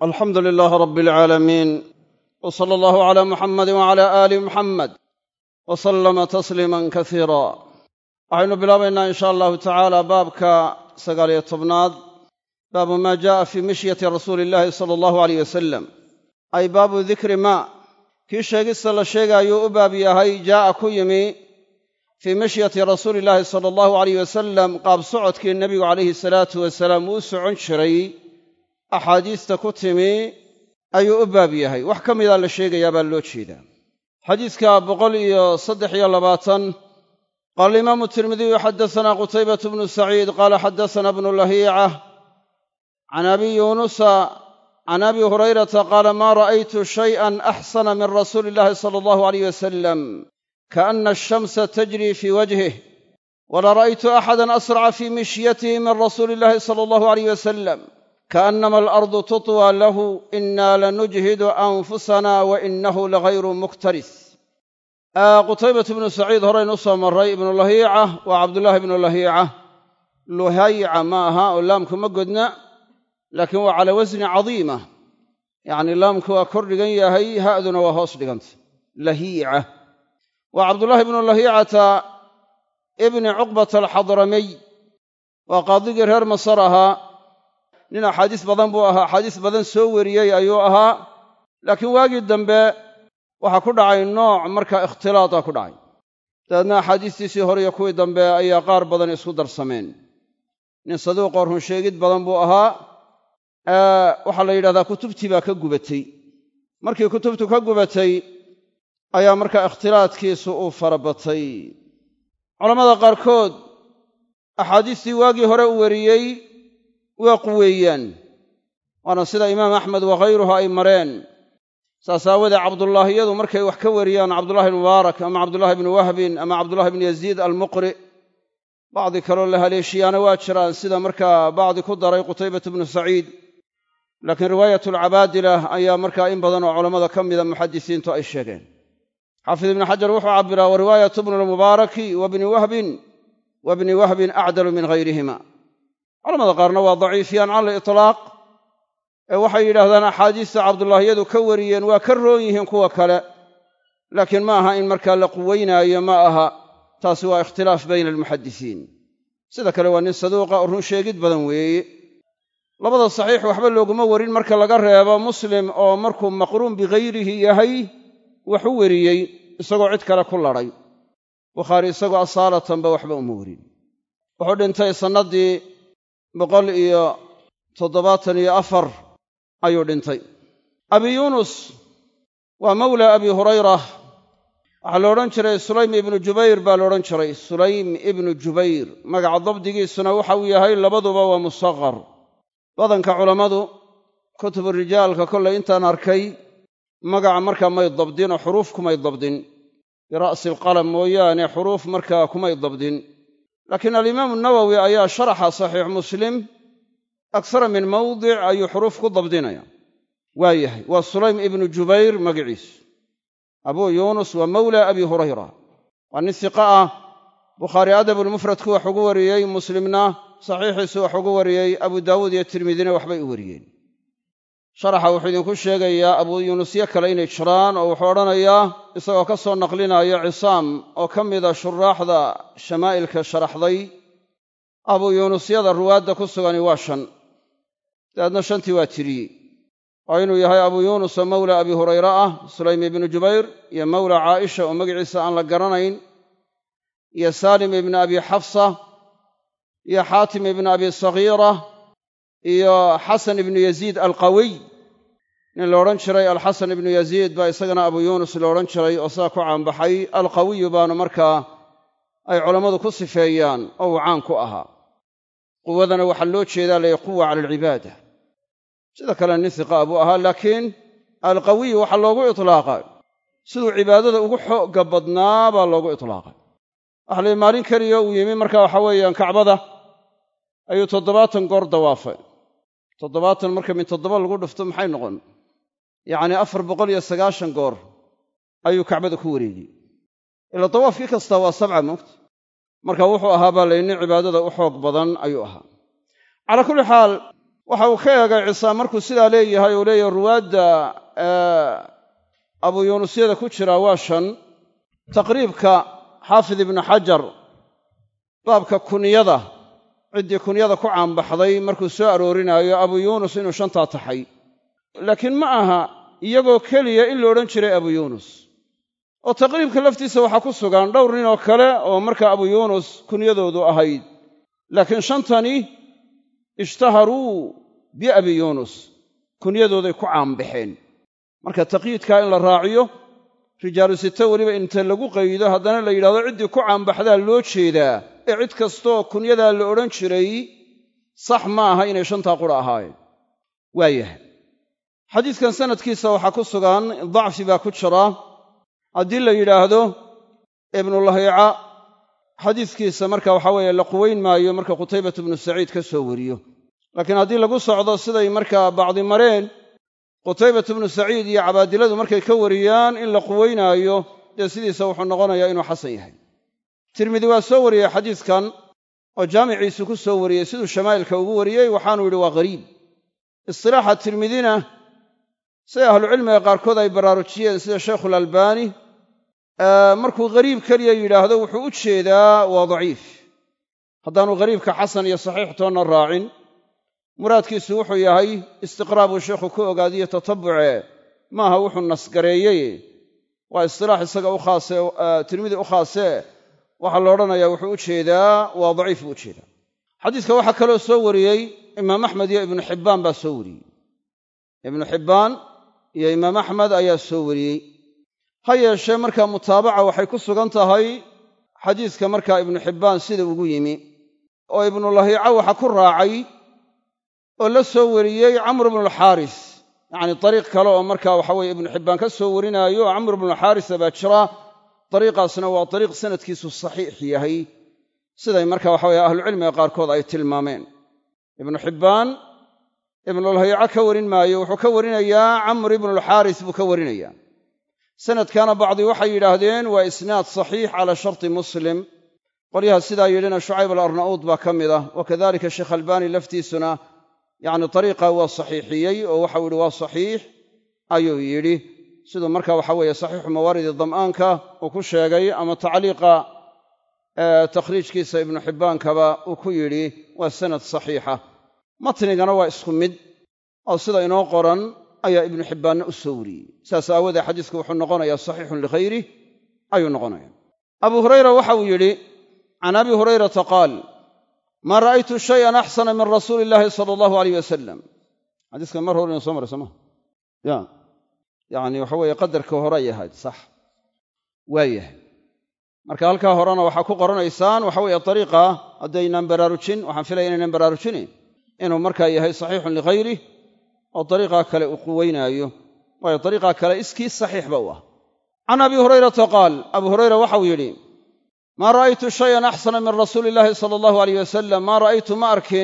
alxamdu lilaahi rabbi alcaalamiin w sala allahu calaa muxamadi wacala aali muxamed wa sallama tasliiman kasiira waxaynu bilaabaynaa in sha allahu tacaala baabka sagaaliyo tobnaad baabu maa ja'a fii mishyati rasuuli illahi sala allahu aleyh wasalam ay baabu dikri maa kii sheegista la sheegaayuu u baab yahay jaa'a ku yimi fii mishyati rasuuli illaahi sala allahu aleyh wasalam qaab socodkii nebigu calayhi salaatu wasalaam uu socon jiray axaadiista ku timi ayuu u baab yahay wax ka midaa la sheegayaa baa loo jeedaa xadiidka boqol iyo saddex iyo labaatan qaala alimaamu tirmidiyu xaddasanaa qutaybatu bnu saciid qaala xaddasanaa bnu lahiica can abi yuunusa can abi hurayrata qaala maa ra'aytu shay'an axsana min rasuuli illahi sala allahu aleyh wasalam kaana ashamsa tajri fii wajhih wala ra'aytu axadan asraca fii mishyatihi min rasuuli illahi sala allahu aleyh wasalam kaannama alardu tutwى lahu ina lanujhidu anfusana wa inahu lagayru muktaris qutaybatu bnu saciid horaynu usoo maray ibnu lahiica waa cabdullaahi ibnu lahiica luhayca ma aha oo laamku ma godna laakiin waa calaa wasni cadiima yacni laamku waa kor dhigan yahay ha'duna waa hoos dhiganta lahiica waa cabdullaahi ibnu lahiicata ibni cuqbata alxadramiy waa qaadigii reer masar ahaa nin axaadiis badan buu ahaa axaadiis badan soo wariyey ayuu ahaa laakiin waagii dambe waxaa ku dhacay nooc markaa ikhtilaata ku dhacay dabeedna axaadiistiisii hore iyo kuwii dambe ayaa qaar badan isku darsameen nin saduuqoo run sheegid badan buu ahaa waxaa la yidhahdaa kutubtii baa ka gubatay markii kutubtu ka gubatay ayaa markaa ikhtilaadkiisu uu farabatay culammada qaarkood axaadiistii waagii hore u wariyey waa quweeyaan waana sida imaam axmed wakhayruhu ay mareen saas aawadee cabdullaahiyadu markay wax ka wariyaan cabdullahi ibnu mubaarak ama cabdullahi ibnu wahbin ama cabdullahi ibnu yaziid almuqri bacdi kaloo la haleeshiyaana waa jiraan sida markaa bacdi ku daray qutaybatu bnu saciid laakiin riwaayat alcabaadilah ayaa markaa in badan oo culammada ka mida muxadisiintu ay sheegeen xaafid ibnu xajar wuxuu cabbiraa wa riwaayatu bnu lmubaaraki wa bni wahbin wa bni wahbin acdalu min hayrihima culamada qaarna waa daciifiyaan cala litlaaq ee waxay yidhaahdaan axaadiista cabdullaahiyadu ka wariyeen waa ka roon yihiin kuwa kale laakiin ma aha in markaa la quweynaayo ma aha taasi waa ikhtilaaf bayna almuxadisiin sida kale waa nin saduuqa oo run sheegid badan weeye labada saxiix waxba looguma warin marka laga reebo muslim oo markuu maqruun bikayrihi yahay wax u weriyey isagoo cid kale ku ladhay bukhaari isagoo asaalatanba waxba uma warin wuxuu dhintay sannaddii boqol iyo toddobaatan iyo afar ayuu dhintay abi yuunus waa mawla abi hurayra waxaa la odhan jiray sulaym ibnu jubayr baa la odhan jiray sulaym ibnu jubayr magaca dabdigiisuna waxa uu yahay labaduba waa musaqar badanka culammadu kutubu rijaalka kollay intaan arkay magaca markaa may dabdin oo xuruuf kumay dabdin bira'si alqalam mooyaane xuruuf markaa kumay dabdin laakiin alimaamu nawowi ayaa sharaxa saxiix muslim aksara min mawdic ayuu xuruuf ku dabdinaya waa yahay waa sulaym ibnu jubayr magiciisu abuu yuunus waa mawla abi hurayra waa nin siqa ah bukhaari adabulmufradku wax ugu wariyey muslimna saxiixiisu wax ugu wariyey abu daawuud iyo tirmidina waxbay u wariyeen sharaxa wuxuu idinku sheegayaa abuu yuunusyo kale inay jiraan oo wuxuu odhanayaa isagoo ka soo naqlinaya cisaam oo ka mida shuraaxda shamaa'ilka sharaxday abuu yuunusyada ruwaadda ku sugani waa shan dabeedna shantii waa tiriyey oo inuu yahay abuu yuunus oo mawla abi hurayra ah sulaym ibnu jubayr iyo mawla caaisha oo magaciisa aan la garanayn iyo saalim ibnu abi xafsa iyo xaatim ibnu abi sagiira iyo xasan ibnu yaziid alqawiy nin la odhan jiray alxasan ibnu yaziid baa isagana abu yuunus la odhan jiray oo sidaa ku caanbaxay alqawiyu baanu markaa ay culammadu ku sifeeyaan oo uu caan ku ahaa quwadana waxaa loo jeedaa lay quwa cala alcibaada sida kale nin hiqaa buu ahaa laakiin alqawiyu waxaa loogu itlaaqay siduu cibaadada ugu xoogga badnaa baa loogu itlaaqay waxa lay maalin keliya uu yimi marka waxa weeyaan kacbada ayuu toddobaatan goor dawaafay toddobaatan marka min toddoba lagu dhufto maxay noqon yacnii afar boqol iyo sagaashan goor ayuu kacbada ku wareegiyey ila dawaafkii kastaa waa sabca moogta marka wuxuu ahaa baa layni cibaadada u xoog badan ayuu ahaa calaa kulli xaal waxa uu ka eegay cisaa markuu sidaa leeyahay uu leeyahay ruwaadda abu yuunusyada ku jira waa shan taqriibka xaafid ibnu xajar baabka kunyada ciddii kunyada ku caanbaxday markuu soo aroorinaayo abu yuunus inuu shantaa taxay laakiin ma aha iyagoo keliya in la odhan jiray abu yuunus oo taqriibka laftiisa waxaa ku sugan dhowr nin oo kale oo markaa abu yuunus kunyadoodu ahayd laakiin shantani ishtaharuu biabi yuunus kunyadooday ku caanbaxeen marka taqyiidkaa in la raaciyo rijaalu site weliba inta lagu qaydo haddana la yidhahdo ciddii ku caanbaxdaa loo jeedaa ee cid kastooo kunyadaa la odhan jiray sax ma aha inay shantaa qura ahaayeen waayahay xadiidkan sanadkiisa waxaa ku sugan dacfi baa ku jira haddii la yidhaahdo ibnulahiica xadiiskiisa marka waxaa weeye la quwayn maayo marka qutaybatu ibnu saciid ka soo wariyo laakiin haddii lagu socdo siday markaa bacdi mareen qutaybatu ibnu saciid iyo cabaadiladu markay ka wariyaan in la quwaynaayo dee sidiisa wuxuu noqonayaa inuu xasan yahay tirmidi waa soo wariyey xadiiskan oo jaamiciisu ku soo wariyey siduu shamaa'ilka ugu wariyey waxaanuu yidhi waa ghariib istilaaxa tirmidina siday ahlucilmiga qaarkood ay baraarujiyeen sida shaykhulalbaani markuu ghariib keliya yidhaahdo wuxuu u jeedaa waa daciif haddaanu ghariibka xasan iyo saxiix toonna raacin muraadkiisu wuxuu yahay istiqraabuu sheikhu ku ogaadiyo tatabuce maaha wuxuu nasgareeyey waa istilaax isaga u khaase tirmidi u khaasee waxaa la odhanayaa wuxuu u jeedaa waa daciif buu u jeedaa xadiiska waxaa kaloo soo wariyey imaam axmed iyo ibnu xibbaan baa soo wariyey ibnu xibbaan iyo imaam axmed ayaa soo wariyey ha yeeshee markaa mutaabaca waxay ku sugan tahay xadiiska markaa ibnu xibbaan sida ugu yimi oo ibnulahiica waxa ku raacay oo la soo wariyey camr ibnulxaaris yacni dariiq kale oo markaa waxa weye ibnu xibbaan ka soo warinaayo oo camr ibnulxaarisa baa jira dariiqaasna waa dariiq sanadkiisu saxiix yahay siday marka waxa weye ahlucilmiga qaarkood ay tilmaameen ibnu xibbaan ibnulhayica ka warin maayo wuxuu ka warinayaa camr ibnulxaaris buu ka warinayaa sanadkana bacdi waxay yidhaahdeen waa isnaad saxiix calaa sharti muslim qolyaha sidaa yidhina shucayb alarna'uud baa ka mid ah wa kadalika sheekh albaani laftiisuna yacni dariiqa waa saxiixiyey oo waxau yidhi waa saxiix ayuu yidhi siduu marka waxa weeye saxiixu mawaaridi dam'aanka uu ku sheegay ama tacliiqa takhriijkiisa ibnu xibbaankaba uu ku yidhi waa sanad saxiixa matnigana waa isku mid oo sida inoo qoran ayaa ibnu xibbaanna u soo wariyey saas aawoodee xadiisku wuxuu noqonayaa saxiixun likhayrih ayuu noqonaya abu hurayra waxa uu yidhi can abi hurayrata qaal maa ra'aytu shayan axsana min rasuuli illaahi sala allahu alayh wasalam xadiiskan mar hore inu soo maray soo maa ya yacni waxa weeye qadarka hore ay ahayd sax waayahay marka halkaa horena waxaa ku qoranaysaan waxa weeye dariiqa haddaynaan baraarujin waxaan filaya inaynan baraarujinayn inuu markaa yahay saxiixun likhayrih oo dariiqaa kale uu quweynaayo waayo dariiqaa kale iskii saxiixba u ah can abi hurayrata qaal abu hurayra waxau yidhi maa ra'aytu shayan axsana min rasuuli illaahi sala allahu alayh wasalam maa ra'aytu ma arkin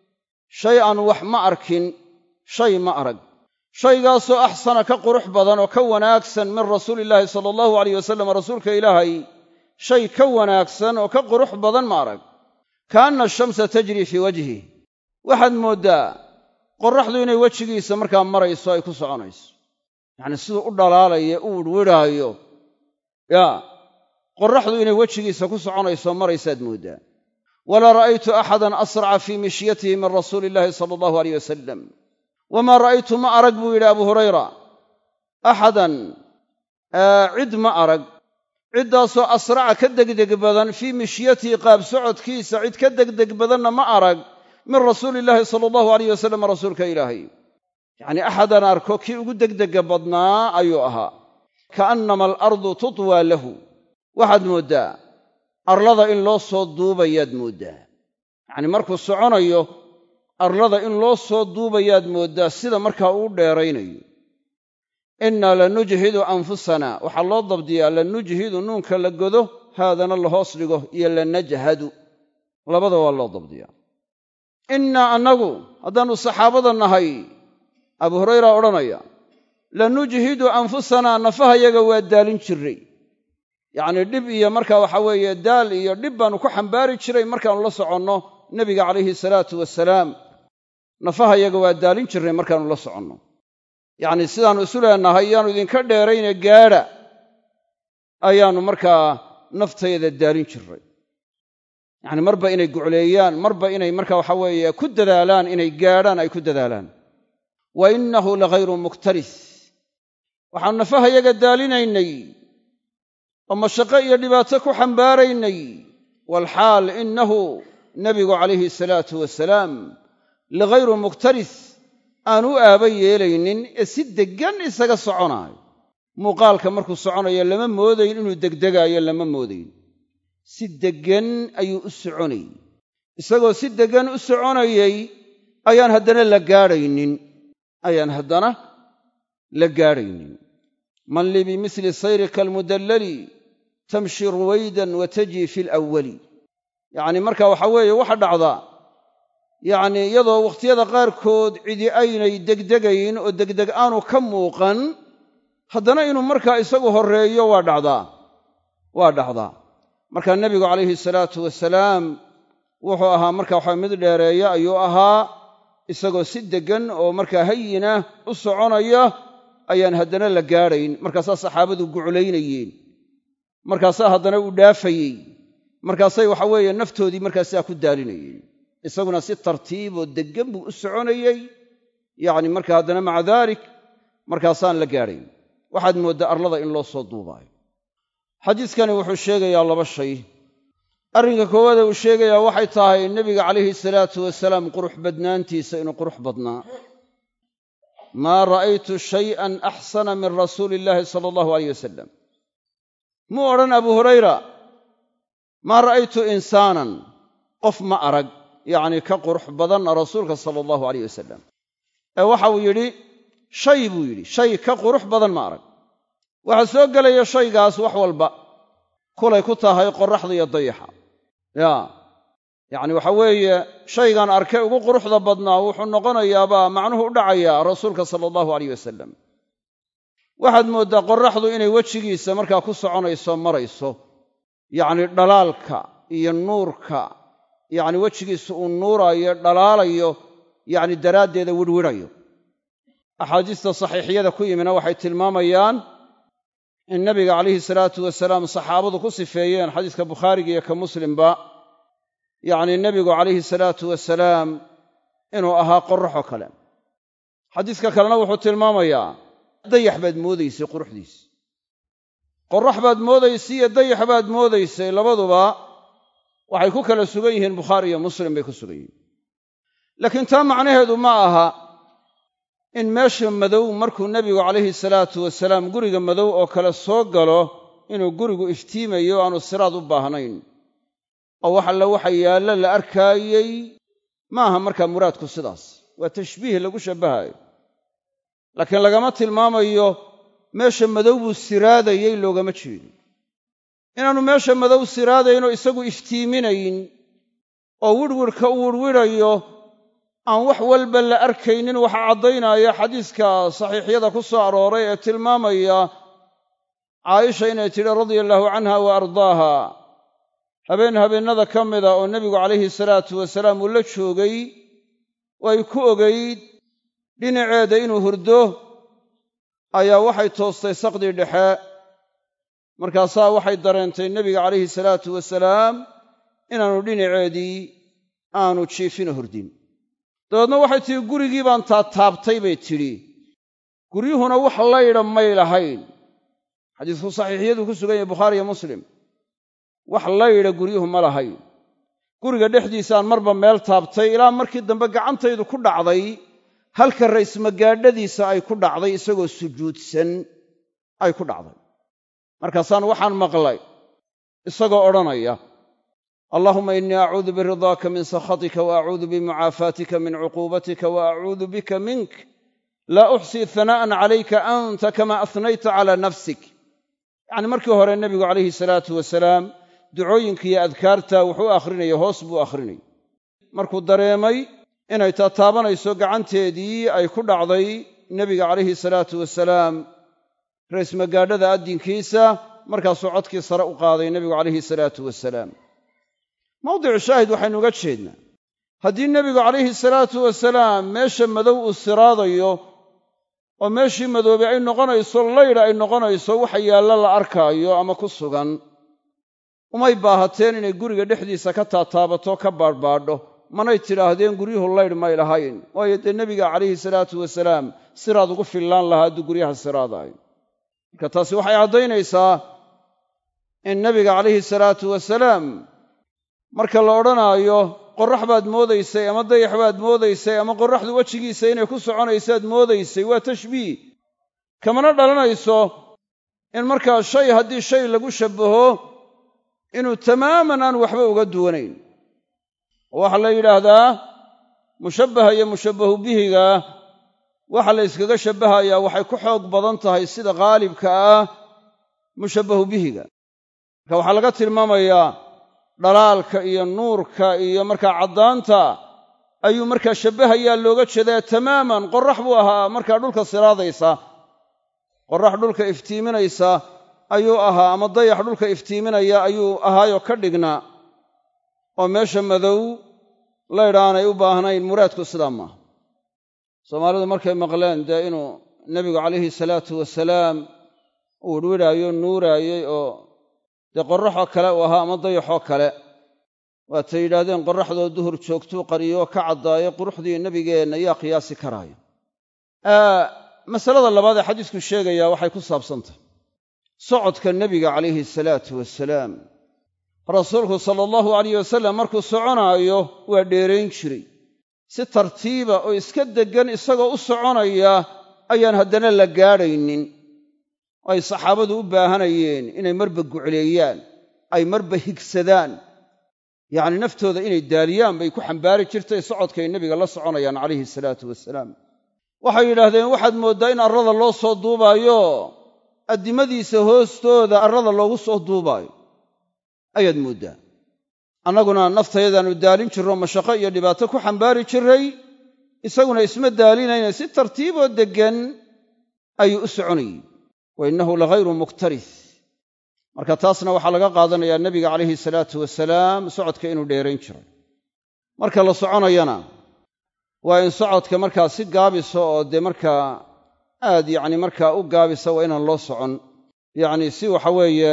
shay-an wax ma arkin shay ma arag shaygaasoo axsana ka qurux badan oo ka wanaagsan min rasuulillaahi sala allahu alayh wasalam rasuulka ilaahay shay ka wanaagsan oo ka qurux badan ma arag kaanna ashamsa tajrii fii wajhi waxaad mooddaa qorraxdu inay wejigiisa markaa marayso ay ku soconayso yacnii siduu u dhalaalaya u wirhwidhaayo yaa qorraxdu inay wejigiisa ku soconayso maraysaad mooddaa walaa ra'aytu axadan asraca fii mishyatihi min rasuuli illaahi sala allahu aleyh wasalam wamaa ra'aytu ma arag buu yidhi abu hurayra axadan cid ma arag ciddaasoo asraca ka degdeg badan fii mishyatihi qaab socodkiisa cid ka degdeg badanna ma arag min rasuuli illaahi sala allahu alayh wasalam rasuulka ilaahay yacnii axadan arko kii ugu degdega badnaa ayuu ahaa ka'annama alardu tutwaa lahu waxaad mooddaa arlada in loo soo duubayaad mooddaa yacnii markuu soconayo arlada in loo soo duubayaad mooddaa sida markaa uu dheeraynayo innaa lanujhidu anfusana waxaa loo dabdiyaa lanujhidu nuunka la godo haadana la hoos dhigo iyo lanajhadu labada waa loo dabdiyaa innaa annagu haddaannu saxaabada nahay abu hurayra odhanaya lanujhidu anfusanaa nafahayaga waa daalin jirray yacnii dhib iyo marka waxa weeye daal iyo dhib baannu ku xambaari jiray markaannu la soconno nebiga calayhi salaatu wasalaam nafaha yaga waa daalin jirnay markaannu la soconno yacnii sidaannu isu leenahay yaannu idinka dheerayne gaadha ayaannu markaa naftayada daalin jirray yacni marba inay gucleeyaan marba inay marka waxa weeye ku dadaalaan inay gaadhaan ay ku dadaalaan wa innahu lagayru muktaris waxaannu nafaha yaga daalinaynay oo mashaqo iyo dhibaato ku xambaaraynay waalxaal innahu nebigu calayhi salaatu wasalaam ligayru muktaris aan u aaba yeelaynin ee si deggan isaga soconaayo muuqaalka markuu soconayo lama moodayn inuu degdegaayo lama moodayn si deggan ayuu u soconayey isagoo si deggan u soconayey ayaan haddana la gaadhaynin ayaan haddana la gaadhaynin man lii bimisli sayrika almudallali tamshi ruwaydan wa tajii fi alawwali yacni marka waxa weeye waxa dhacdaa yacnii iyadoo wakhtiyada qaarkood cidi aynay degdegayn oo degdeg aanu ka muuqan haddana inuu markaa isagu horreeyo waa dhacdaa waa dhacdaa markaa nebigu calayhi salaatu wasalaam wuxuu ahaa marka waxa mid dheereeya ayuu ahaa isagoo si deggan oo markaa hayina u soconaya ayaan haddana la gaadhayn markaasaa saxaabadu guclaynayeen markaasaa haddana uu dhaafayey markaasay waxa weeye naftoodii markaasaa ku daalinayeen isaguna si tartiib oo deggan buu u soconayey yacni marka haddana maca daalik markaasaan la gaadhayn waxaad mooddaa arlada in loo soo duubaayo xadiiskani wuxuu sheegayaa laba shay arrinka koowaade uu sheegayaa waxay tahay nebiga calayhi salaatu wasalaam qurux badnaantiisa inuu qurux badnaa maa ra'aytu shay'an axsana min rasuuli illaahi sala allahu alayh wasalam muu odhan abu hurayra maa ra'aytu insaanan qof ma arag yacnii ka qurux badan rasuulka sala allahu alayh wasalam ee waxa uu yidhi shay buu yidhi shay ka qurux badan ma arag waxaa soo gelaya shaygaas wax walba kulay ku tahay qorraxda iyo dayaxa yaa yacni waxa weeye shaygan arkay ugu quruxda badnaa wuxuu noqonayaabaa macnuhu u dhacayaa rasuulka sala allahu alayh wasalam waxaad mooddaa qorraxdu inay wejigiisa markaa ku soconayso marayso yacni dhalaalka iyo nuurka yacni wejigiisa uu nuuraayo dhalaalayo yacni daraaddeeda wirwidhayo axaadiista saxiixiyada ku yimina waxay tilmaamayaan in nabiga calayhi salaatu wasalaam saxaabadu ku sifeeyeen xadiiska bukhaariga iyo ka muslimba yacni nebigu calayhi salaatu wasalaam inuu ahaa qorraxoo kale xadiiska kalena wuxuu tilmaamayaa dayax baad moodaysay quruxdiisa qorrax baad moodaysay iyo dayax baad moodaysay labaduba waxay ku kala sugan yihiin bukhaari iyo muslim bay ku sugan yihiin laakiin taa macnaheedu ma aha in meesha madow markuu nebigu calayhi salaatu wasalaam guriga madow oo kale soo galo inuu gurigu iftiimayo aanu siraad u baahnayn oo wax alle waxa yaallo la arkaayey ma aha markaa muraadku sidaas waa tashbiih lagu shabbahayo laakiin lagama tilmaamayo meesha madow buu siraadayey loogama jeedo inaannu meesha madow siraadaynoo isagu iftiiminayn oo wirwirhka u wirwidhayo aan wax walba la arkaynin waxaa caddaynaya xadiiska saxiixyada ku soo arooray ee tilmaamaya caaisha inay tidhi radia allaahu canha wa ardaaha habeen habeennada ka mida oo nebigu calayhi salaatu wasalaam uu la joogay way ku ogayd dhinaceeda inuu hurdo ayaa waxay toostay saqdii dhexe markaasaa waxay dareentay nebiga calayhi salaatu wasalaam inaannu dhinaceedii aanu jiifina hurdin dabeedna waxay tidhi gurigii baan taataabtay bay tidhi guryuhuna wax laydha may lahayn xadiisku saxiixiyaduu ku sugan yahay bukhaariyo muslim wax laydha guryuhu ma lahayn guriga dhexdiisaan marba meel taabtay ilaa markii dambe gacantaydu ku dhacday halka raysmagaadhadiisa ay ku dhacday isagoo sujuudsan ay ku dhacday markaasaan waxaan maqlay isagoo odhanaya allahuma innii acuudu biridaaka min sakhatika wa acuudu bimucaafaatika min cuquubatika wa acuudu bika mink laa uxsii hanaa'an calayka anta kama ahnayta calaa nafsik yacni markii hore nebigu calayhi salaatu wasalaam ducooyinka iyo adkaarta wuxuu akhrinaya hoos buu akhrinayay markuu dareemay inay taataabanayso gacanteedii ay ku dhacday nebiga calayhi salaatu wasalaam raysmagaadhada addinkiisa markaasuu codkii sare u qaaday nebigu calayhi salaatu wasalaam mawdicu shaahid waxaynu uga jeednaa haddii nebigu calayhi salaatu wasalaam meesha madow uu siraadayo oo meeshii madoobey ay noqonayso laydha ay noqonayso waxa yaallo la arkaayo ama ku sugan umay baahateen inay guriga dhexdiisa ka taataabato ka baadhbaadho manay tidhaahdeen guryuhu laydh may lahayn waayo dee nebiga calayhi salaatu wasalaam siraad ugu fillaan lahaa hadduu guryaha siraadayo marka taasi waxay caddaynaysaa in nebiga calayhi salaatu wasalaam marka la odhanaayo qorrax baad moodaysay ama dayax baad moodaysay ama qorraxdu wejigiisa inay ku soconaysaad moodaysay waa tashbiih kamana dhalanayso in markaa shay haddii shay lagu shabbaho inuu tamaaman aan waxba uga duwanayn oo waxaa la yidhaahdaa mushabbaha iyo mushabbahu bihiga waxa la yskaga shabbahayaa waxay ku xoog badan tahay sida khaalibka ah mushabbahu bihiga marka waxaa laga tilmaamayaa dhalaalka iyo nuurka iyo markaa caddaanta ayuu markaa shabbahayaa looga jeedaa tamaaman qorrax buu ahaa markaa dhulka siraadaysa qorrax dhulka iftiiminaysa ayuu ahaa ama dayax dhulka iftiiminaya ayuu ahaayoo ka dhignaa oo meesha madow laydhaanay u baahnayn muraadku sidaa maaha soomaalidu markay maqleen dee inuu nebigu calayhi salaatu wasalaam uu widhwidhaayo nuuraayey oo dee qorraxoo kale uu ahaa ama dayaxoo kale waatay yidhaahdeen qorraxdoo duhur joogtuu qariyoo ka caddaayo quruxdii nebigeenna yaa qiyaasi karaayo masalada labaad ee xadiisku sheegayaa waxay ku saabsantahy socodka nebiga calayhi salaatu wasalaam rasuulku sala allahu alayh wasalam markuu soconaayo waa dheerayn jiray si tartiiba oo iska deggan isagoo u soconaya ayaan haddana la gaadhaynin oo ay saxaabadu u baahanayeen inay marba gucleeyaan ay marba higsadaan yacni naftooda inay daaliyaan bay ku xambaari jirtay socodkay nebiga la soconayaan calayhi salaatu wasalaam waxay yidhaahdeen waxaad mooddaa in arrada loo soo duubaayo addimadiisa hoostooda arrada loogu soo duubaayo ayaad mooddaa annaguna naftayadaannu daalin jirro mashaqo iyo dhibaato ku xambaari jirray isaguna isma daalinayna si tartiiboo deggan ayuu u soconayey wa innahu lahayru muktarih marka taasna waxaa laga qaadanayaa nebiga calayhi salaatu wasalaam socodka inuu dheerayn jiray marka la soconayana waa in socodka markaa si gaabisa oo dee markaa aad yacni markaa u gaabisa waa inaan loo socon yacni si waxa weeye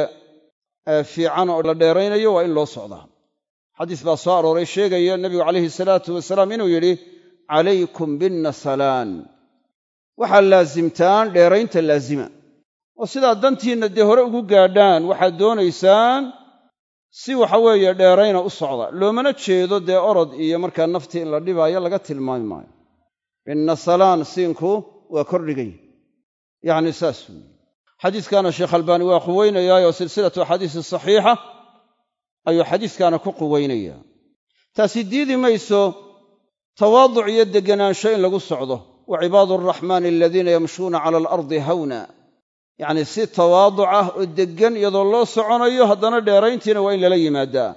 fiican oo la dheeraynayo waa in loo socdaa xadiis baa soo arooray sheegaya nebigu calayhi salaatu wasalaam inuu yidhi calaykum binnasalaan waxaad laasimtaan dheeraynta laazima oo sidaa dantiinna dee hore ugu gaadhaan waxaad doonaysaan si waxa weeye dheerayna u socda loomana jeedo dee orod iyo markaa naftii in la dhibaayo laga tilmaami maayo binnasalaan siinku waa kordhigay yacni saas weeye xadiiskaana sheekh albaani waa quweynayaayoo silsilatu axaadiisi saxiixa ayuu xadiiskaana ku quweynayaa taasi diidi mayso tawaaduc iyo degganaansho in lagu socdo wa cibaadu araxmaani aladiina yamshuuna cala alardi hawna yacni si tawaaduc ah oo deggan iyadoo loo soconayo haddana dheerayntiina waa in lala yimaadaa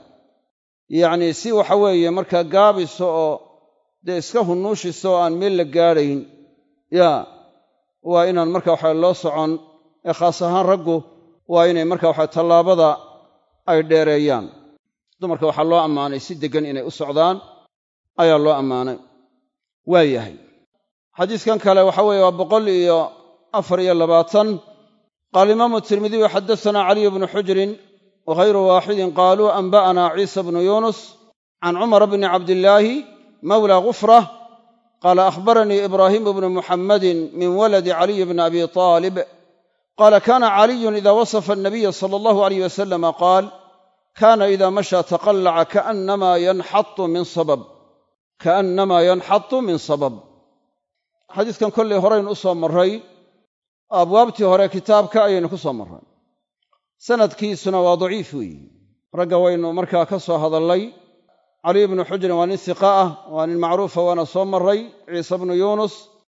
yacni si waxa weeye markaa gaabisa oo dee iska hunnuushisa oo aan meel la gaadhayn yaa waa inaan marka waxa loo socon ee khaas ahaan raggu waa inay marka waxa tallaabada ay dheereeyaan dumarka waxaa loo ammaanay si deggan inay u socdaan ayaa loo ammaanay waa yahay xadiiskan kale waxa weeye waa boqol iyo afar iyo labaatan qaala imaamu tirmidiyu xaddasanaa caliyu bnu xujrin wahayru waaxidin qaaluu anba'anaa ciisa bnu yuunus can cumara bni cabdillaahi mawla gufrah qaala akhbaranii ibraahimu bnu muxammadin min waladi caliy bni abi taalib qaala kaana caliyun ida wasafa anabiya sala allahu alayh wasalama qaal kaana ida mashaa taqallaca kaannamaa yanxatu min sabab kaannamaa yanxatu min sabab xadiiskan kollay horaynu u soo marray abwaabtii hore kitaabka ayaynu ku soo marray sanadkiisuna waa daciif weeye ragga waynu markaa ka soo hadallay caliy bnu xujrin waa nin hiqa ah waa nin macruufa waana soo marray ciise bnu yuunus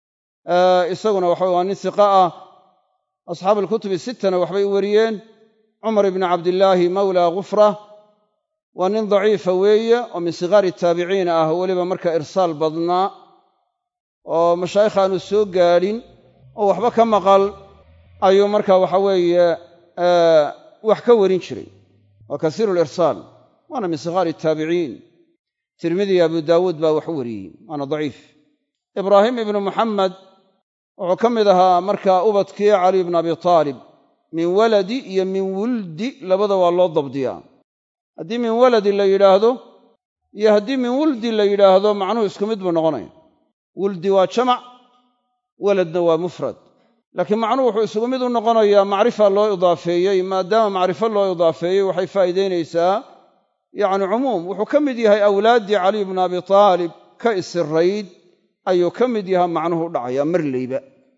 isaguna waxa waa nin hiqa ah asxaabu alkutubi sittana waxbay u wariyeen cumar ibni cabdillaahi mawla gufra waa nin daciifa weeye oo min sigaari taabiciin ah weliba marka irsaal badnaa oo mashaayikh aanu soo gaadhin oo waxba ka maqal ayuu marka waxa weeye wax ka warin jiray waa kasiiru lirsaal waana min sigaari taabiciin tirmidi abu daawuud baa wax u wariyey waana daciif ibraahim ibnu muxamed wuxuu ka mid ahaa markaa ubadkii cali ibnu abi taalib min waladi iyo min wuldi labada waa loo dabdiyaa haddii min waladi la yidhaahdo iyo haddii min wuldi la yidhaahdo macnuhu isku mid buu noqonaya wuldi waa jamac waladna waa mufrad laakiin macnuhu wuxuu isugu mid u noqonayaa macrifa loo idaafeeyey maadaama macrifo loo idaafeeyey waxay faa'iidaynaysaa yacni cumuum wuxuu ka mid yahay awlaaddii caliy bnu abi taalib ka isirayd ayuu ka mid yahaa macnuhu u dhacayaa marleyba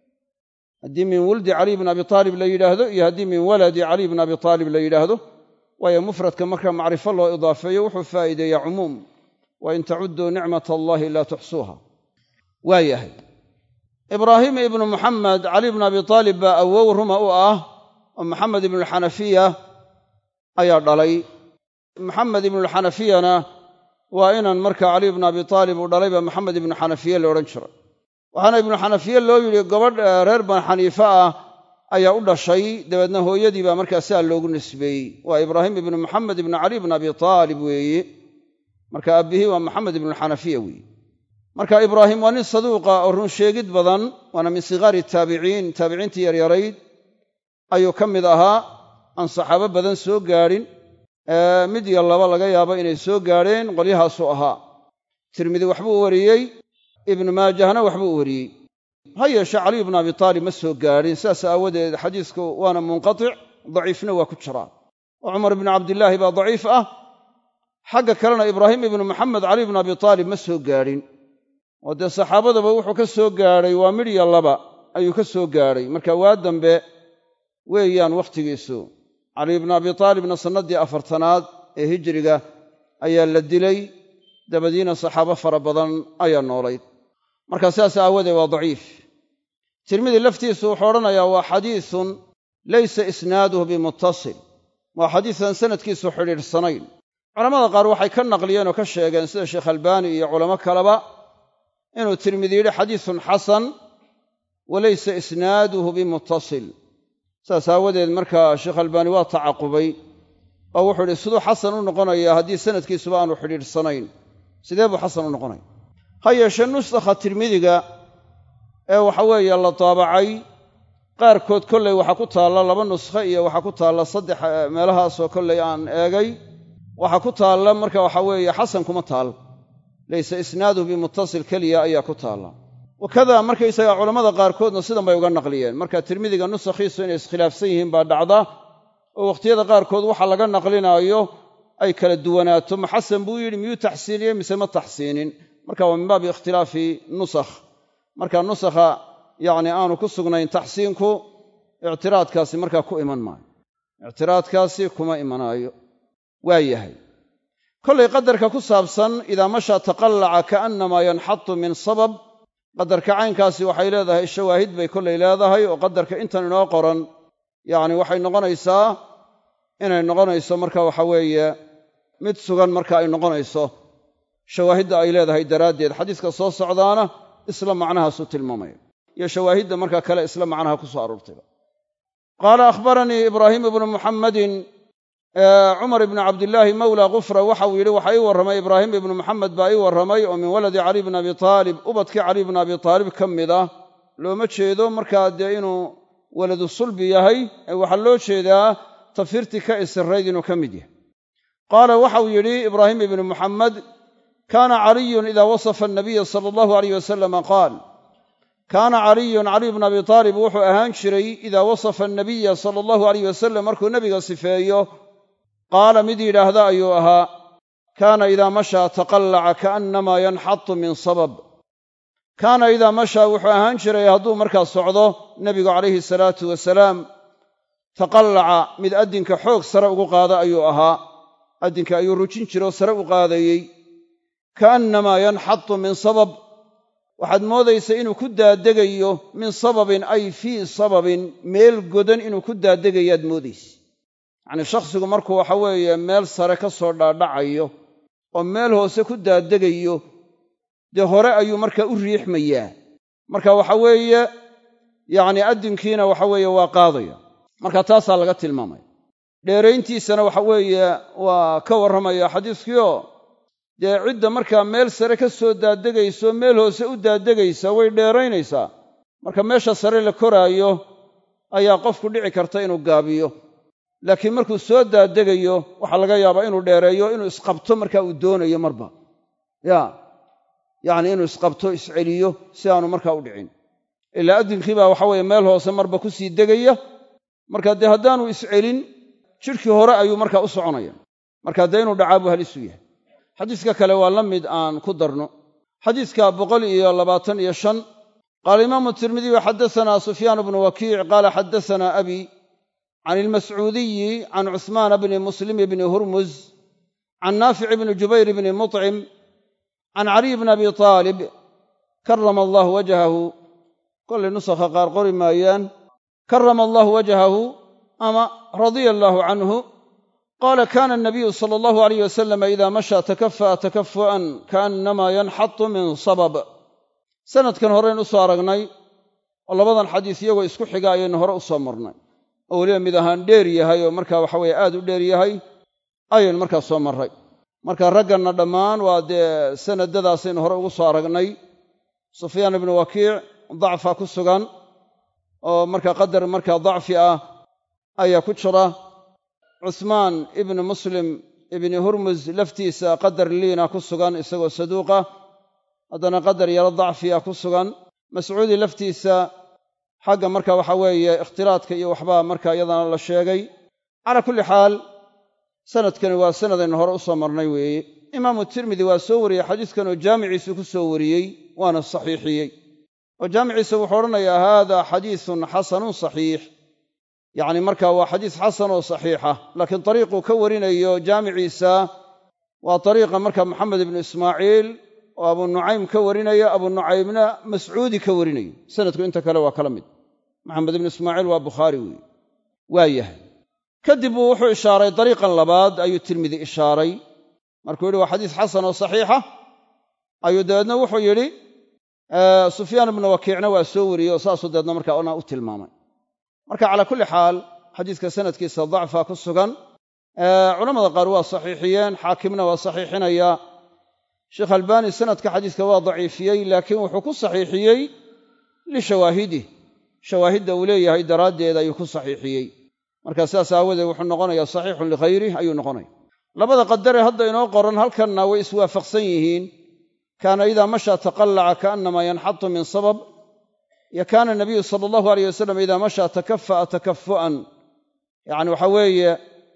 haddii min wuldi caliy bn abi taalib la yidhaahdo iyo haddii min waladi caliy bn abi taalib la yidhaahdo waayo mufradka marka macrifo loo idaafeeyo wuxuu faa'iideeyaa cumuum wa in tacudduu nicmat allahi laa tuxsuuha waa yahay ibraahim ibnu muxamed cali bn abi taalib baa awow ruma u ah oo maxamed ibnualxanafiya ayaa dhalay maxamed ibnualxanafiyana waa inan marka cali bnu abi taalib uu dhalay baa maxamed ibnu xanafiye la odhan jiray waxaana ibnu xanafiye loo yidhi gabadh reer ban xaniife ah ayaa u dhashay dabeedna hooyadii baa markaa sidaa loogu nisbeeyey waa ibraahim ibnu maxamed ibnu cali bn abi taalib weeye marka aabbihii waa maxamed ibnuxanafiya weeye marka ibraahim waa nin saduuqa oo run sheegid badan waana min sigaari taabiciin taabiciintii yaryarayd ayuu ka mid ahaa aan saxaabo badan soo gaadhin mid iyo laba laga yaabo inay soo gaadheen qolyahaasuu ahaa tirmidi waxbuu wariyey ibnu maajahna waxbuu wariyey ha yeeshee caliy bnu abi taalib ma soo gaadhin sidaas aawadeed xadiisku waana munqatic daciifna waa ku jiraa oo cumar ibnu cabdillaahi baa daciif ah xagga kalena ibraahim ibnu maxamed caliy bnu abi taalib ma soo gaadhin oo dee saxaabadaba wuxuu ka soo gaadhay waa midhya laba ayuu ka soo gaadhay marka waa dambe weeyaan wakhtigiisu caliy bnu abi taalibna sannaddii afartanaad ee hijiriga ayaa la dilay dabadiina saxaabo fara badan ayaa noolayd marka sidaas aawadeed waa daciif tirmidi laftiisu wuxuu odhanayaa waa xadiisun laysa isnaaduhu bimuttasil waa xadiisan sanadkiisu xidhiidhsanayn culamada qaar waxay ka naqliyeen oo ka sheegeen sida sheekh albaani iyo culamo kaleba inuu tirmidi yidhi xadiisun xasan wa laysa isnaaduhu bimuttasil saas aawadeed markaa sheekh albaani waa tacaqubay oo wuxuu idhi siduu xasan u noqonayaa haddii sanadkiisuba aanu xidhiidhsanayn sidee buu xasan u noqonaya ha yeeshee nusakha tirmidiga ee waxa weeye la daabacay qaarkood kolley waxaa ku taalla laba nuskhe iyo waxaa ku taalla saddex meelahaasoo kolley aan eegay waxaa ku taalla marka waxa weeye xasan kuma taal laysa isnaaduhu bimuttasil keliya ayaa ku taalla wakada markaysaga culammada qaarkoodna sidan bay uga naqliyeen marka tirmidiga nusakhiisu inay iskhilaafsan yihiin baa dhacda oo wakhtiyada qaarkood waxa laga naqlinaayo ay kala duwanaato ma xasan buu yidhi miyuu taxsiiniyey mise ma taxsiinin marka waa min baabi ikhtilaafi nusakh marka nusakha yacni aanu ku sugnayn taxsiinku ictiraadkaasi markaa ku iman maayo ictiraadkaasi kuma imanaayo waa yahay kollay qadarka ku saabsan idaa mashaa taqallaca kaannamaa yanxatu min sabab qadarka caynkaasi waxay leedahay shawaahid bay kollay leedahay oo qadarka intan inoo qoran yacni waxay noqonaysaa inay noqonayso marka waxa weeye mid sugan marka ay noqonayso shawaahidda ay leedahay daraaddeed xadiiska soo socdaana isla macnahaasuu tilmaamaya iyo shawaahidda marka kale isla macnaha ku soo aroortayba qaala akhbaranii ibraahiim ibnu muxammadin cumar ibnu cabdillaahi mawla kufra waxa uu yidhi waxaa ii warramay ibraahim ibnu muxamed baa ii warramay oo min waladi cali bni abi taalib ubadkii cali bni abi taalib ka mid ah looma jeedo markaa dee inuu waladu sulbi yahay ee waxaa loo jeedaa tafirtii ka isirayd inuu ka mid yahay qaala waxauu yidhi ibraahim ibnu muxamed kaana caliyun idaa wasafa anabiya sala allahu alayh wasalama qaal kaana caliyun caliy bnu abi taalib wuxuu ahaan jiray idaa wasafa anabiya sala allahu alayh wasalam markuu nebiga sifeeyo qaala mid yidhaahda ayuu ahaa kaana idaa mashaa taqallaca kaannamaa yanxatu min sabab kaana idaa mashaa wuxuu ahaan jiray hadduu markaa socdo nebigu calayhi salaatu wasalaam taqallaca mid addinka xoog sare ugu qaada ayuu ahaa addinka ayuu rujin jiroo sare u qaadayey kaannamaa yanxatu min sabab waxaad moodaysa inuu ku daadegayo min sababin ay fii sababin meel godan inuu ku daadegayaad moodaysa yacnii shakhsigu markuu waxa weeye meel sare ka soo dhaadhacayo oo meel hoose ku daadegayo dee hore ayuu markaa u riixmayaa marka waxa weeye yacni addinkiina waxa weeye waa qaadaya marka taasaa laga tilmaamaya dheerayntiisana waxa weeye waa ka warramaya xadiiskiioo dee cidda markaa meel sare ka soo daadegayso meel hoose u daadegaysa way dheeraynaysaa marka meesha sare la koraayo ayaa qofku dhici karta inuu gaabiyo laakiin markuu soo daadegayo waxaa laga yaabaa inuu dheereeyo inuu isqabto markaa uu doonayo marba ya yacni inuu isqabto isceliyo si aanu markaa u dhicin ilaa addinkii baa waxa weeye meel hoose marba ku sii degaya marka dee haddaanu iscelin jidhkii hore ayuu markaa u soconaya marka dee inuu dhacaa buu halisu yahay xadiiska kale waa la mid aan ku darno xadiiska boqol iyo labaatan iyo shan qaala imaamu tirmidiyu xaddasanaa sufyaan bnu wakiic qaala xaddasanaa abi can ilmascuudiyi can cuhmaana bni muslim bni hurmuz can naafic bni jubayr bni muطcim can caliy bni abi aalib karama allahu wajhahu kollay nusakha qaar qori maayaan karama allahu wajhahu ama radia allaahu canhu qaala kana anabiyu sala allahu alayh wasalama ida mashaa takafa'a takafu'an kaannama yanxatu min sabab sanadkan horeyn u soo aragnay oo labadan xadiis iyagoo isku xiga ayaynu hore u soo marnay oo weliba mid ahaan dheer yahay oo marka waxa weye aad u dheer yahay ayaynu markaa soo marray marka ragganna dhammaan waa dee sanadadaasaynu hore ugu soo aragnay sufyaan ibnu wakiic dacfa ku sugan oo marka qadar markaa dacfi ah ayaa ku jira cuhmaan ibnu muslim ibni hurmuz laftiisa qadar liina ku sugan isagoo saduuqa haddana qadar yaro dacfiya ku sugan mascuudi laftiisa xagga marka waxa weeye ikhtilaadka iyo waxbaa marka iyadana la sheegay calaa kulli xaal sanadkani waa sanadaynu hore u soo marnay weeye imaamu tirmidi waa soo wariyey xadiiskan oo jaamiciisu ku soo wariyey waana saxiixiyey oo jaamiciisa wuxuu odhanayaa haada xadiisun xasanun saxiix yacni marka waa xadiis xasan oo saxiixa laakiin dariiquu ka warinayo jaamiciisa waa dariiqa marka maxamed ibnu ismaaciil oo abu nucaym ka warinayo abu nucaymna mascuudi ka warinayo sanadku inta kale waa kala mid maxamed ibnu ismaaciil waa bukhaari weeye waa yahay kadib buu wuxuu ishaaray dariiqan labaad ayuu tirmidi ishaaray markuu yidhi waa xadiis xasan oo saxiixa ayuu dabeedna wuxuu yidhi sufyaan ibnu wakiicna waa soo wariyey oo saasuu dabeedna markaa ona u tilmaamay marka calaa kulli xaal xadiiska sanadkiisa dacfa ku sugan culamada qaar waa saxiixiyeen xaakimna waa saxiixinaya sheekh albaani sanadka xadiiska waa daciifiyey laakiin wuxuu ku saxiixiyey lishawaahidih shawaahidda uu leeyahay daraaddeed ayuu ku saxiixiyey marka sidaas aawadeed wuxuu noqonayaa saxiixun likhayrih ayuu noqonaya labada qadare hadda inoo qoran halkanna way iswaafaqsan yihiin kaana idaa mashaa taqallaca kaannamaa yanxatu min sabab yo kaana nabiyu sala allahu alayh wasalam idaa mashaa takafa'a takafu'an yacni waxa weeye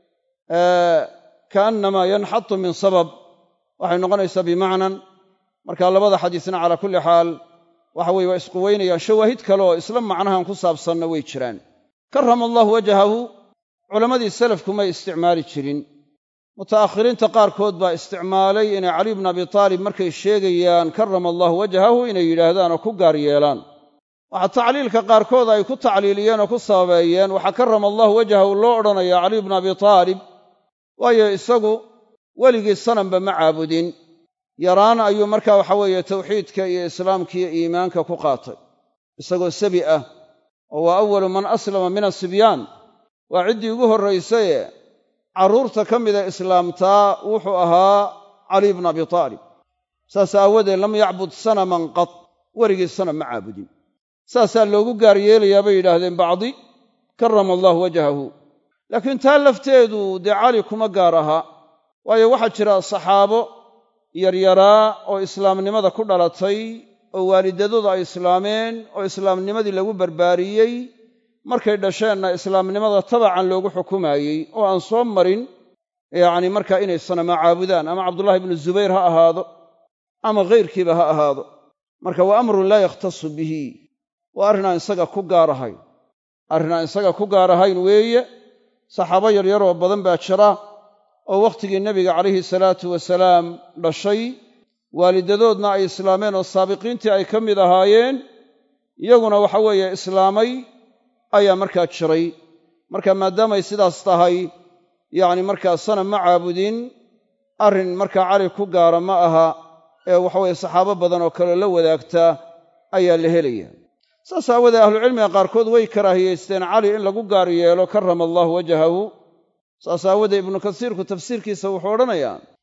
kaannamaa yanxatu min sabab waxay noqonaysaa bimacnan marka labada xadiisna calaa kulli xaal waxa weye waa isquweynayaan shawaahid kale oo isla macnahan ku saabsanna way jiraan karama allahu wajhahu culammadii salafku may isticmaali jirin muta'akhiriinta qaarkood baa isticmaalay inay caliy bna abi taalib markay sheegayaan karama allahu wajhahu inay yidhaahdaan oo ku gaar yeelaan waxaa tacliilka qaarkood ay ku tacliiliyeen oo ku sababeeyeen waxaa karama allahu wajhahu loo odhanayaa caliy bna abi taalib waayo isagu weligii sanamba ma caabudin yaraan ayuu markaa waxa weeye tawxiidka iyo islaamka iyo iimaanka ku qaatay isagoo sabi ah oo waa awalu man aslama min asibyaan waa ciddii ugu horraysaye carruurta ka mida islaamtaa wuxuu ahaa caliy bna abi taalib saas aawadeed lam yacbud sanaman qad weligii sanam ma caabudin saasaa loogu gaar yeelayaa bay yidhaahdeen bacdi karama allahu wajhahu laakiin taa lafteedu dee cali kuma gaar aha waayo waxaa jira saxaabo yaryaraa oo islaamnimada ku dhalatay oo waalidadooda ay islaameen oo islaamnimadii lagu barbaariyey markay dhasheenna islaamnimada tabacan loogu xukumaayey oo aan soo marin yacni markaa inay sanama caabudaan ama cabdullahi ibnu zubayr ha ahaado ama khayrkiiba ha ahaado marka waa amrun laa yakhtasu bihi waa arrin aan isaga ku gaar ahayn arrin aan isaga ku gaar ahayn weeye saxaabo yaryaroo badan baa jira oo wakhtigii nebiga calayhi salaatu wasalaam dhashay waalidadoodna ay islaameen oo saabiqiintii ay ka mid ahaayeen iyaguna waxa weeye islaamay ayaa markaa jiray marka maadaamay sidaas tahay yacni markaa sanam ma caabudin arrin markaa cali ku gaara ma aha ee waxaweye saxaabo badan oo kaleo la wadaagtaa ayaa la helaya saas aawadee ahlucilmiga qaarkood way karaahiyeysteen cali in lagu gaar yeelo karama allahu wajhahu saas aawadee ibnu kasiirku tafsiirkiisa wuxuu odhanayaa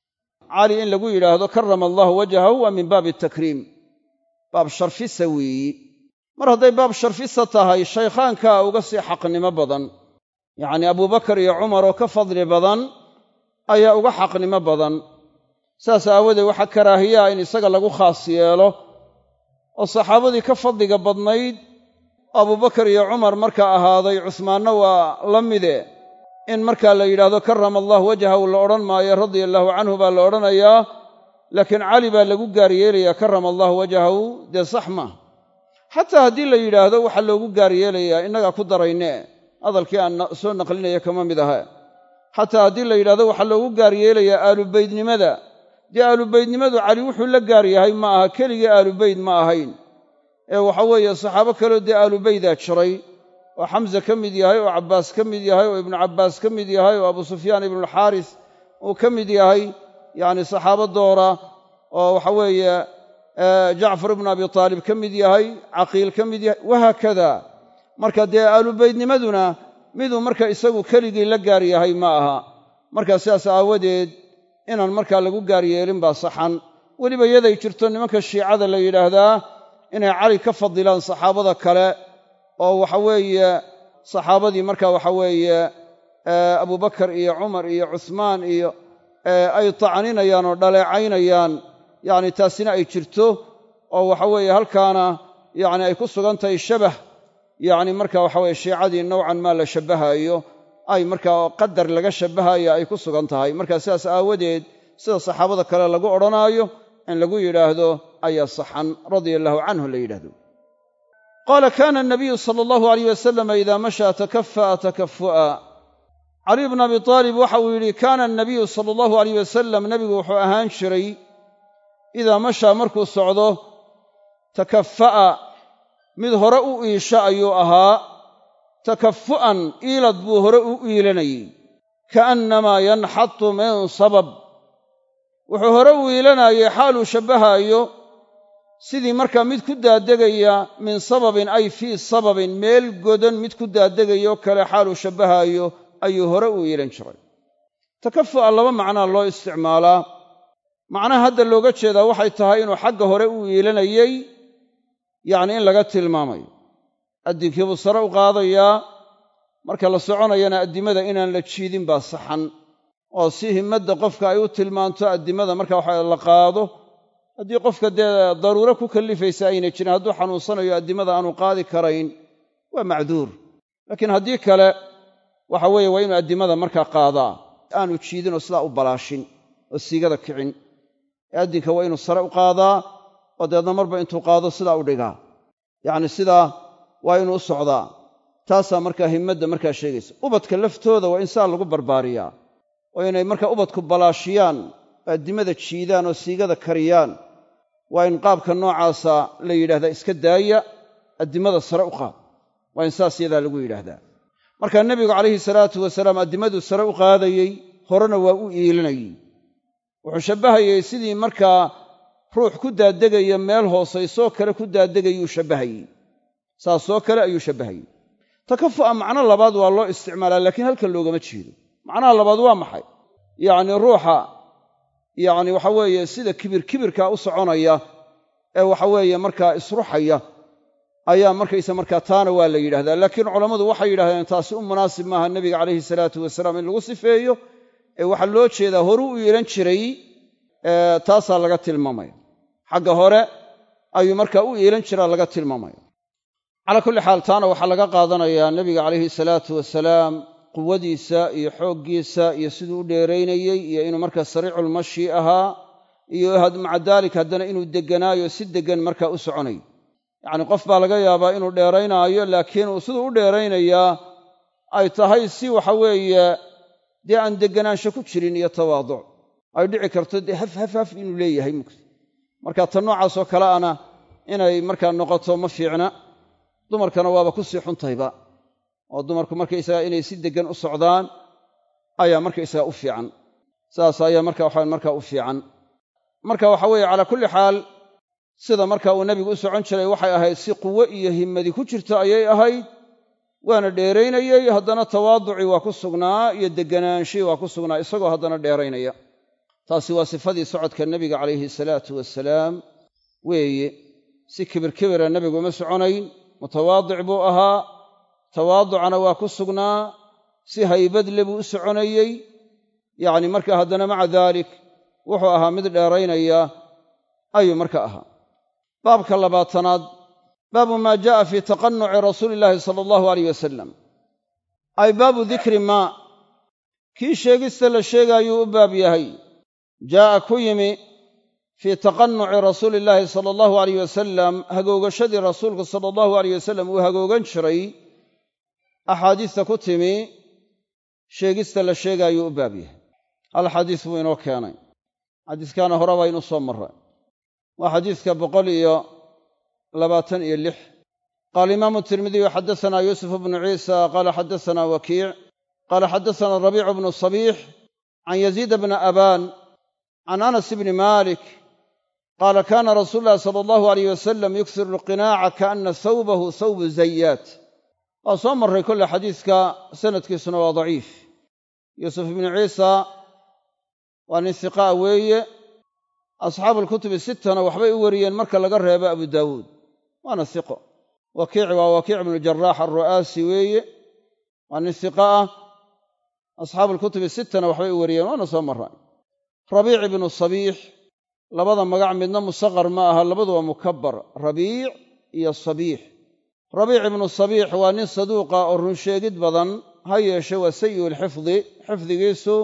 cali in lagu yidhaahdo karama allahu wajhahu waa min baabi takriim baab sharfisa weeyi mar hadday baab sharfisa tahay shaykhaankaa uga sii xaqnimo badan yacnii abubakar iyo cumar oo ka fadli badan ayaa uga xaqnimo badan saas aawadeed waxaa karaahiyaa in isaga lagu khaas yeelo oo saxaabadii ka fadliga badnayd abubakar iyo cumar markaa ahaaday cusmaanna waa la mide in markaa la yidhaahdo karama allahu wajhahu la odhan maayo radia allaahu canhu baa la odhanayaa laakiin cali baa lagu gaar yeelayaa karama allahu wajhahu dee sax maa xataa haddii la yidhaahdo waxaa loogu gaar yeelayaa innagaa ku darayne hadalkii aan soo naqlinaya kama mid aha xataa haddii la yidhahdo waxaa loogu gaar yeelayaa aalubeydnimada dee aalubeydnimadu cali wuxuu la gaar yahay ma aha keligii aalubeyd ma ahayn ee waxa weeye saxaabo kaleo dee aalubeydaa jiray oo xamse ka mid yahay oo cabbaas ka mid yahay oo ibnu cabbaas ka mid yahay oo abu sufyaan ibnualxaaris uu ka mid yahay yacni saxaabo doora oo waxa weeye jacfar ibnu abi taalib ka mid yahay caqiil ka mid yahay wahaakada marka dee aalubeydnimaduna miduu marka isagu keligii la gaar yahay ma aha marka sidaas aawadeed inaan markaa lagu gaar yeelin baa saxan weliba yaday jirto nimanka shiicada la yidhaahdaa inay cali ka fadilaan saxaabada kale oo waxa weeye saxaabadii marka waxa weeye abubakar iyo cumar iyo cuhmaan iyo ay tacninayaan oo dhaleecaynayaan yacni taasina ay jirto oo waxa weeye halkaana yacni ay ku sugan tahay shabah yacni marka waxa weye shiicadii nowcan maa la shabbahaayo ay markaa qadar laga shabbahaya ay ku sugan tahay marka sidaas aawadeed sida saxaabada kale lagu odhanaayo in lagu yidhaahdo ayaa saxan radia allahu canhu la yidhahdo qaala kaana anabiyu sala allahu alayh wasalama idaa mashaa takafa'a takafu'a caliy bnu abi taalib waxa uu yidhi kaana anabiyu sala allahu alayh wasalam nebigu wuxuu ahaan jiray idaa mashaa markuu socdo takafa'a mid hore u iisha ayuu ahaa takafu'an iilad buu hore u iilanayey kaannamaa yanxatu min sabab wuxuu hore u iilanayey xaaluu shabbahaayo sidii markaa mid ku daadegaya min sababin ay fii sababin meel godan mid ku daadegayoo kale xaaluu shabbahaayo ayuu hore u iilan jiray takafu'a laba macnaa loo isticmaalaa macnaha hadda looga jeedaa waxay tahay inuu xagga hore u iilanayey yacni in laga tilmaamayo addinkii buu sare u qaadayaa marka la soconayana addimada inaan la jiidin baa saxan oo si himmadda qofka ay u tilmaanto addimada marka waxa la qaado haddii qofka dee daruuro ku kallifaysa ayna jirin hadduu xanuunsanayo addimada aanu qaadi karayn waa macduur laakiin haddii kale waxa weeye waa inuu addimada markaa qaadaa aanu jiidinoo sidaa u balaashin oo siigada kicin ee addinka waa inuu sare u qaadaa oo deedna marba intuu qaado sidaa u dhigaa yacni sidaa waa inuu u socdaa taasaa markaa himmadda markaa sheegaysa ubadka laftooda waa in sidaa lagu barbaariyaa oo inay markaa ubadku balaashiyaan oo addimada jiidaan oo siigada kariyaan waa in qaabka noocaasa la yidhahdaa iska daaya addimada sare u qaad waa in saas yadaa lagu yidhaahdaa markaa nebigu calayhi salaatu wasalaam addimaduu sare u qaadayey horena waa u iilinayey wuxuu shabbahayey sidii markaa ruux ku daadegaya meel hoosaysoo kale ku daadegayuu shabbahayey saasoo kale ayuu shabbahayey takafu'a macno labaad waa loo isticmaalaa laakiin halkan loogama jeedo macnaha labaad waa maxay yacni ruuxa yacni waxa weeye sida kibir kibirka u soconaya ee waxa weeye markaa isruxaya ayaa markaysa markaa taana waa la yidhahdaa laakiin culammadu waxay yidhahdeen taasi u munaasib maaha nebiga calayhi salaatu wasalaam in lagu sifeeyo ee waxaa loo jeedaa horuu u yeelan jiray taasaa laga tilmaamaya xagga hore ayuu markaa u yeelan jiraa laga tilmaamaya calaa kulli xaal taana waxaa laga qaadanayaa nebiga calayhi salaatu wasalaam quwadiisa iyo xooggiisa iyo siduu u dheeraynayey iyo inuu markaa sariiculmashi ahaa iyo maca daalik haddana inuu degganaayo si deggan markaa u soconay yacni qof baa laga yaabaa inuu dheeraynaayo laakiin uu siduu u dheeraynayaa ay tahay si waxa weeye dee aan degganaansho ku jirin iyo tawaaduc ay dhici karto dee haf haf haf inuu leeyahay mugti marka ta noocaasoo kale ana inay markaa noqoto ma fiicna dumarkana waaba ku sii xuntayba oo dumarku markaysaga inay si deggan u socdaan ayaa markaysaga u fiican saas ayaa marka waxaa markaa u fiican marka waxa weeye calaa kulli xaal sida marka uu nebigu u socon jiray waxay ahayd si quwo iyo himmadi ku jirta ayay ahayd waana dheeraynayey haddana tawaaducii waa ku sugnaa iyo degganaanshihi waa ku sugnaa isagoo haddana dheeraynaya taasi waa sifadii socodka nebiga calayhi salaatu wasalaam weeye si kibir kibira nebigu uma soconayn mutawaadic buu ahaa tawaaducana waa ku sugnaa si haybadle buu u soconayey yacni marka haddana maca daalik wuxuu ahaa mid dheeraynaya ayuu marka ahaa baabka labaatanaad baabu maa ja'a fii taqanuci rasuuli illaahi sala allahu alayh wasalam ay baabu dikri maa kii sheegista la sheegaayuu u baab yahay jaa'a ku yimi fii taqanuci rasuuli illaahi sala allahu alayh wasalam hagoogashadii rasuulku sala allahu alayh wasalam uu hagoogan jiray axaadiista ku timi sheegista la sheegaayuu u baab yahay hal xadiis buu inoo keenay xadiiskaana hore baa inuu soo marray waa xadiiska boqol iyo labaatan iyo lix qaala imaamu tirmidiyu xaddasanaa yuusuf bnu ciisa qaala xaddasanaa wakiic qaala xaddasanaa rabiicu bnu sabiix can yaziida bna abaan can anas bni malik qaala kaana rasuulu llahi sala allahu alayh wasalam yuksiru alqinaaca kaana thawbahu thawbu zayaat waa soo marray kolle xadiiska sanadkiisuna waa daciif yuusuf ibnu ciisa waa nin hiqaa weeye asxaabu alkutubi sittana waxbay u wariyeen marka laga reebo abu daawuud waana hiqo wakiici waa wakiic ibnu jaraax alru'aasi weeye waa nin hiqa ah asxaabu alkutubi sittana waxbay u wariyeen waana soo marra rabiic ibnu sabiix labada magac midna musaqar ma aha labadu waa mukabbar rabiic iyo sabiix rabiic ibnu sabiix waa nin saduuqa oo runsheegid badan ha yeeshe waa sayi'u lxifdi xifdigiisu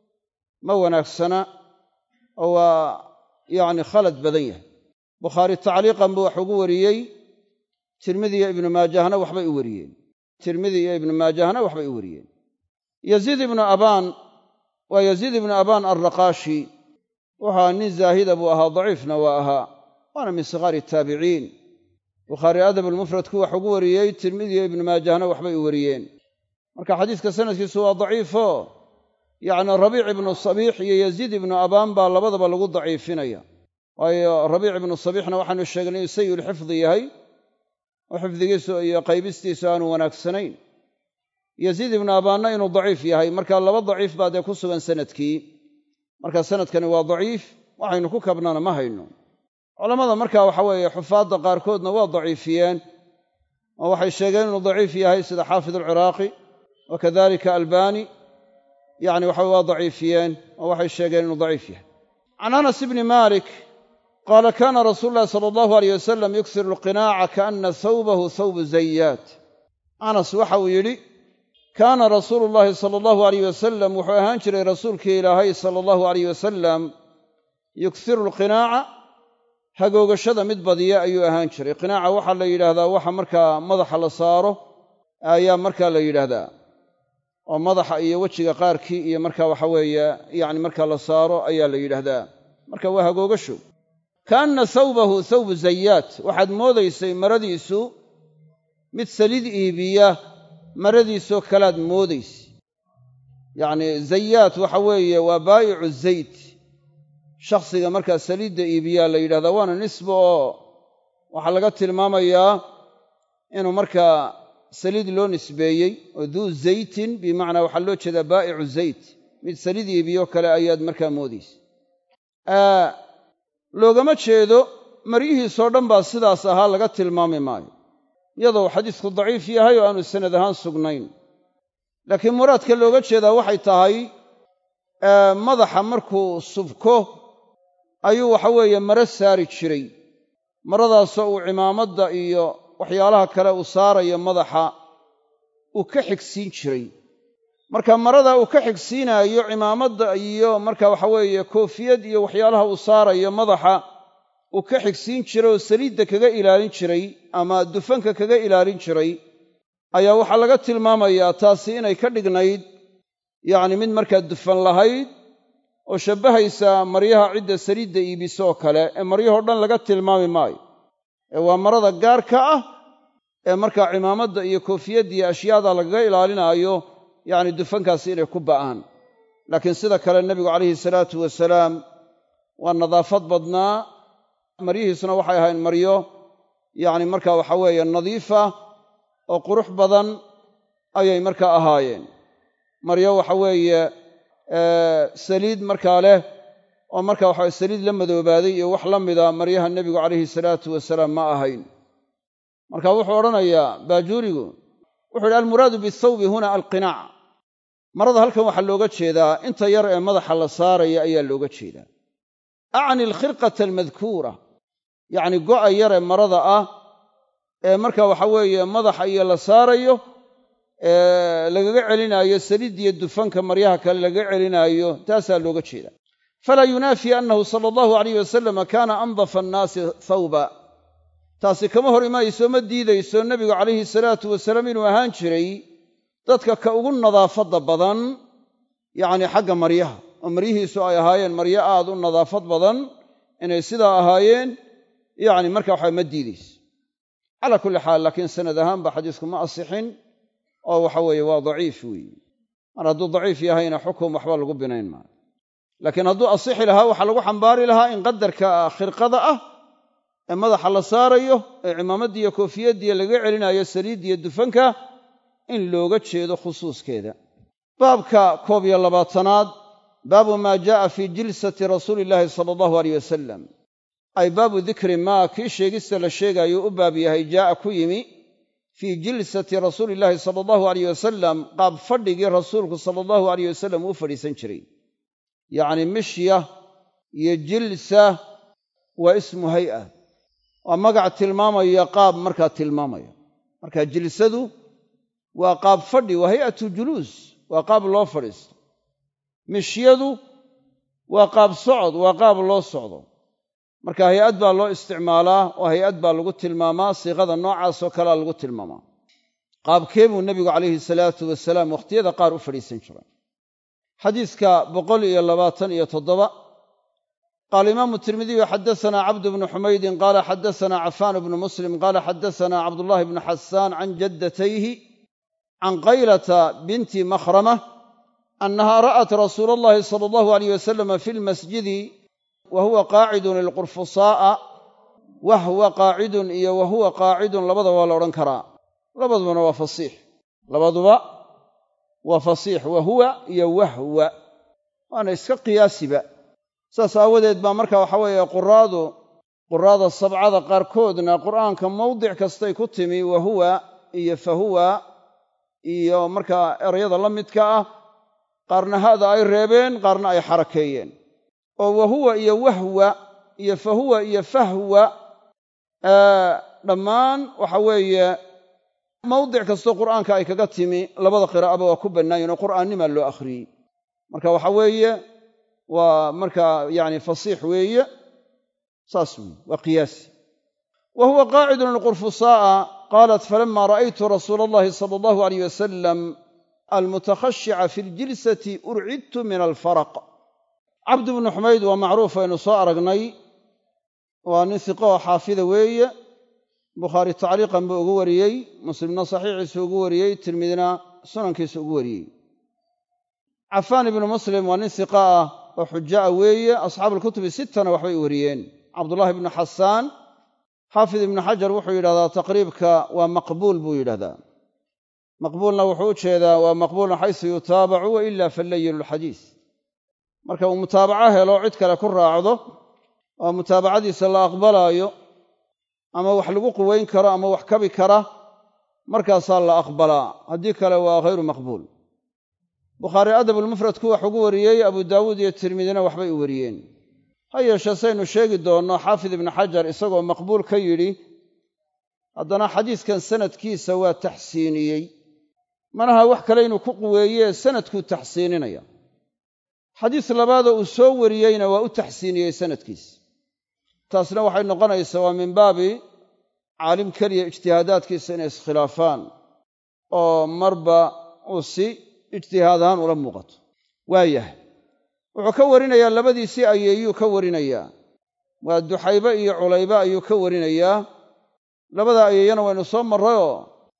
ma wanaagsana oo waa yacni khalad badan yahay bukhaari tacliiqan buu wax ugu wariyey tirmidi iyo ibnu maajahna waxbay u wariyeen tirmidi iyo ibnu maajahna waxbay u wariyeen yaziid ibnu abaan waa yaziid ibnu abaan alraqaashi wuxua nin zaahida buu ahaa daciifna waa ahaa waana min sikhaari taabiciin bukhaari adab almufradku wax ugu wariyey tirmidi iyo ibnu maajahna waxbay u wariyeen marka xadiiska sanadkiisu waa daciifo yacni rabiic ibnu sabiix iyo yaziid ibnu abaan baa labadaba lagu daciifinaya waayo rabiic ibnu sabiixna waxaanu sheegnay inuu sayulxifdi yahay oo xifdigiisu iyo qaybistiisu aanu wanaagsanayn yaziid ibnu abaanna inuu daciif yahay marka laba daciif baa dee ku sugan sanadkii marka sanadkani waa daciif waxaynu ku kabnana ma hayno culammada marka waxa weeye xufaadda qaarkoodna waa daciifiyeen oo waxay sheegeen inuu daciif yahay sida xaafid alciraaqi wa kadalika albani yacni waxa waa daciifiyeen oo waxay sheegeen inuu daciif yahay can anas ibni malik qaala kaana rasuulu llahi sala allahu aleyh wasalam yuksiru alqinaaca kaana thawbahu thawbu zayaat anas waxa uu yidhi kaana rasuulu llahi sala allahu aleyh wasalam wuxuu ahaan jiray rasuulkii ilaahay sala allahu aleyh wasalam yuksiru alqinaaca hagoogashada mid badiya ayuu ahaan jiray qinaaca waxaa la yidhaahdaa waxa markaa madaxa la saaro ayaa markaa la yidhaahdaa oo madaxa iyo wejiga qaarkii iyo marka waxa weeye yacni marka la saaro ayaa la yidhaahdaa marka waa hagoogasho kaanna thawbahu thawbu zayaat waxaad moodaysay maradiisu mid saliid iibiya maradiisoo kalaad moodaysa yacni zayaat waxa weeye waa baa'icu zayt shakhsiga markaa saliidda iibiyaa la yidhahdaa waana nisba oo waxaa laga tilmaamayaa inuu markaa saliid loo nisbeeyey oo duu zaytin bimacnaa waxaa loo jeedaa baa'icu zayt mid saliid iibiyo kale ayaad markaa moodaysa loogama jeedo maryihiisoo dhan baa sidaas ahaa laga tilmaami maayo iyadoo xadiisku daciif yahay oo aanu sanad ahaan sugnayn laakiin muraadka looga jeedaa waxay tahay madaxa markuu subko ayuu waxa weeye maro saari jiray maradaasoo uu cimaamadda iyo waxyaalaha kale uu saarayo madaxa uu ka xigsiin jiray marka marada uu ka xigsiinaayo cimaamadda iyo marka waxa weeye koofiyad iyo waxyaalaha uu saarayo madaxa uu ka xigsiin jiray oo saliidda kaga ilaalin jiray ama dufanka kaga ilaalin jiray ayaa waxaa laga tilmaamayaa taasi inay ka dhignayd yacni mid markaa dufan lahayd oo shabbahaysa maryaha cidda saliidda iibisoo kale ee maryahoo dhan laga tilmaami maayo ee waa marada gaarka ah ee markaa cimaamadda iyo koofiyadda iyo ashyaada lagaga ilaalinaayo yacni dufankaasi inay ku ba'aan laakiin sida kale nebigu calayhi salaatu wasalaam waa nadaafad badnaa maryihiisuna waxay ahayn maryo yacni markaa waxa weeye nadiifa oo qurux badan ayay markaa ahaayeen maryo waxa weeye saliid markaa leh oo marka waxa saliid la madoobaaday iyo wax la mida maryaha nebigu calayhi salaatu wasalaam ma ahayn marka wuxuu odhanayaa baajuurigu wuxuu yidhi almuraadu bithawbi huna alqinaac marada halkan waxaa looga jeedaa inta yar ee madaxa la saaraya ayaa looga jeedaa acni alkhirqata almadkuura yacni go'a yar ee marada ah ee marka waxa weeye madaxa iyo la saarayo ee lagaga celinaayo saliidiyo dufanka maryaha kale lagaga celinaayo taasaa looga jeeda falaa yunaafi annahu sala allahu alayh wasalama kaana andafa annaasi thawba taasi kama hor imaayso ma diidayso nebigu calayhi salaatu wasalaam inuu ahaan jiray dadka ka ugu nadaafadda badan yacni xagga maryaha oo maryihiisu ay ahaayeen maryo aad u nadaafad badan inay sidaa ahaayeen yacni marka waxa ma diidayso calaa kulli xaal laakiin sanad ahaanba xadiisku ma asixin oo waxa weeye waa daciif weeye mar hadduu daciif yahayna xukum waxba lagu binayn maayo laakiin hadduu asixi lahaa waxaa lagu xambaari lahaa in qadarka khirqada ah ee madaxa la saarayo ee cimaamadiiyo koofiyaddiiyo laga celinayo saliiddiyo dufanka in looga jeedo khusuuskeeda baabka koob iyo labaatanaad baabu maa jaa'a fii jilsati rasuuli illaahi sala allahu aleyh wasalam ay baabu dikri maa kii sheegista la sheegaayo u baab yahay jaa'a ku yimi fii jilsati rasuuli illaahi sala allahu aleyh wasalam qaab fadhigii rasuulku sala allahu aleyh wasalam uu fadhiisan jiray yacni mishya iyo jilsa waa ismu hay'a waa magac tilmaamaya qaab markaa tilmaamaya marka jilsadu waa qaab fadhi waa hay'atu juluus waa qaab loo fadhiisto mishyadu waa qaab socod waa qaab loo socdo marka hay-ad baa loo isticmaalaa oo hay-ad baa lagu tilmaamaa siiqada noocaasoo kalea lagu tilmaamaa qaabkee buu nebigu calayhi salaatu wasalaam wakhtiyada qaar u fadhiisan jiray xadiiska boqol iyo labaatan iyo toddoba qaala imaamu tirmidiyu xadasanaa cabdu bnu xumaydin qaala xadasanaa cafaan bnu muslim qaala xadasanaa cabdullahi bnu xasaan can jaddatayhi can qaylata binti makhrama annaha ra'at rasuula allahi sala allahu alayh wasalama fi lmasjidi wa huwa qaacidun ilqurfusaa'a wahwa qaacidun iyo wa huwa qaacidun labadaba waa la odhan karaa labadubana waa fasiix labaduba waa fasiix wa huwa iyo wahwa waana iska qiyaasiba saas aawadeed baa marka waxa weeye quraadu quraada sabcada qaarkoodna qur'aanka mawdic kastay ku timi wa huwa iyo fa huwa iyo markaa erayada la midka ah qaarna hada ay reebeen qaarna ay xarakeeyeen oo wahuwa iyo wahwa iyo fahuwa iyo fahwa dhammaan waxa weeye mawdic kastoo qur'aanka ay kaga timi labada qiraa'aba waa ku bannaayen oo qur'aannima loo akhriyey marka waxa weeye waa markaa yani fasiix weeye saas weeye waa qiyaasi wa huwa qaacidun alqurfusaa'a qaalat falama ra'aytu rasuula allahi sala allahu alayh wasalam almutakhashica fi ljilsati urcidtu min alfaraq cabdu bnu xumayd waa macruuf aynu soo aragnay waa nin hiqo oo xaafida weeye bukhaari tacliiqan buu ugu wariyey muslimna saxiixiisu ugu wariyey tirmidina sunankiisu ugu wariyey cafaan ibnu muslim waa nin hiqa ah oo xuja'a weeye asxaabu alkutubi sittana waxbay wariyeen cabdullahi ibnu xasaan xaafid ibnu xajar wuxuu yidhahdaa taqriibka waa maqbuul buu yidhahdaa maqbuulna wuxuu u jeedaa waa maqbuulun xaysu yutaabacu wa ila fallayilu lxadiis marka uu mutaabaco helo cid kale ku raacdo oo mutaabacadiisa la aqbalaayo ama wax lagu quwayn karo ama wax kabi kara markaasaa la aqbalaa haddii kale waa hayru maqbuul bukhaari adabulmufradku wax ugu wariyey abu daawuud iyo tirmidina waxbay u wariyeen ha yeeshee saynu sheegi doonno xaafid ibnu xajar isagoo maqbuul ka yidhi haddana xadiiskan sanadkiisa waa taxsiiniyey manaha wax kale inuu ku quweeyee sanadkuu taxsiininaya xadiis labaadoo uu soo wariyeyna waa u taxsiiniyey sanadkiisa taasna waxay noqonaysaa waa min baabi caalim keliya ijtihaadaadkiisa inay iskhilaafaan oo marba uu si ijtihaad ahaan ula muuqato waayahay wuxuu ka warinayaa labadiisii ayeeyuu ka warinayaa waa duxaybe iyo culaybe ayuu ka warinayaa labada ayeeyana waynu soo marrayoo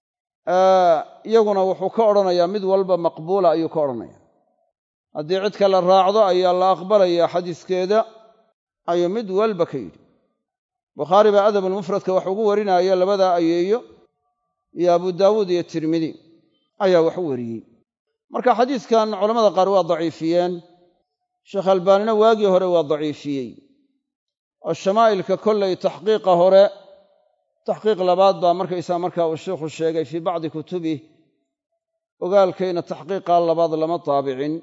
iyaguna wuxuu ka odhanayaa mid walba maqbuula ayuu ka odhanaya haddii cid kale raacdo ayaa la aqbalayaa xadiiskeeda ayuu mid walba ka yidhi bukhaari baa adabulmufradka wax ugu warinaya labadaa ayeeyo iyo abu daawuud iyo tirmidi ayaa wax u wariyey marka xadiiskan culamada qaar waa daciifiyeen sheekh albaanina waagii hore waa daciifiyey oo shamaa'ilka kollay taxqiiqa hore taxqiiq labaad baa markaysaa markaa uu sheikhu sheegay fii bacdi kutubih ogaalkayna taxqiiqaa labaad lama taabicin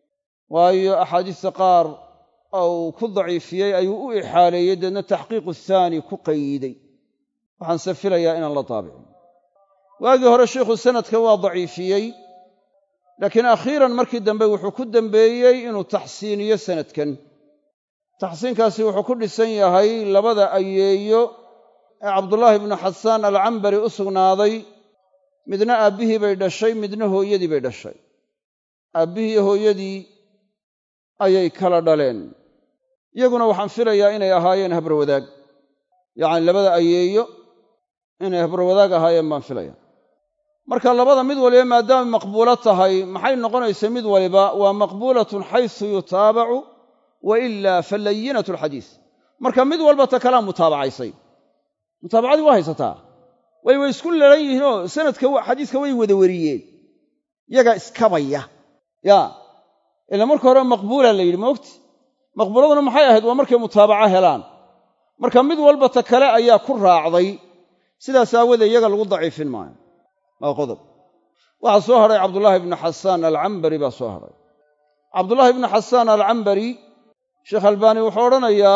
waayo axaadiista qaar oo uu ku daciifiyey ayuu u ixaaleeyey deedna taxqiiqu thaani ku qayiday waxaanse filayaa inaan la taabicin waagii hore sheikhu sanadka waa daciifiyey laakiin akhiiran markii dambe wuxuu ku dembeeyey inuu taxsiiniyo sanadkan taxsiinkaasi wuxuu ku dhisan yahay labada ayeeyo ee cabdullaahi ibnu xasaan alcambari u sugnaaday midna aabbihii bay dhashay midna hooyadii bay dhashay aabbihii iyo hooyadii ayay kala dhaleen iyaguna waxaan filayaa inay ahaayeen habarwadaag yacni labada ayeeyo inay habarwadaag ahaayeen baan filaya marka labada mid waliba maadaama maqbuulo tahay maxay noqonaysa mid waliba waa maqbuulatun xaysu yutaabacu wa ilaa falayinatu alxadiis marka mid walba ta kalaa mutaabacaysay mutaabacadii waa haysataa way way isku lalan yihiinoo sanadka xadiiska way wada wariyeen yagaa iskabaya yaa ila marka hore maqbuula la yidhi moogti maqbuuladuna maxay ahayd waa markay mutaabaco helaan marka mid walba ta kale ayaa ku raacday sidaas aawadee iyaga lagu daciifin maayo waa qodob waxaa soo hadhay cabdullaahi ibnu xasaan alcambari baa soo hadhay cabdullaahi ibnu xasaan alcambari sheekh albaani wuxuu odhanayaa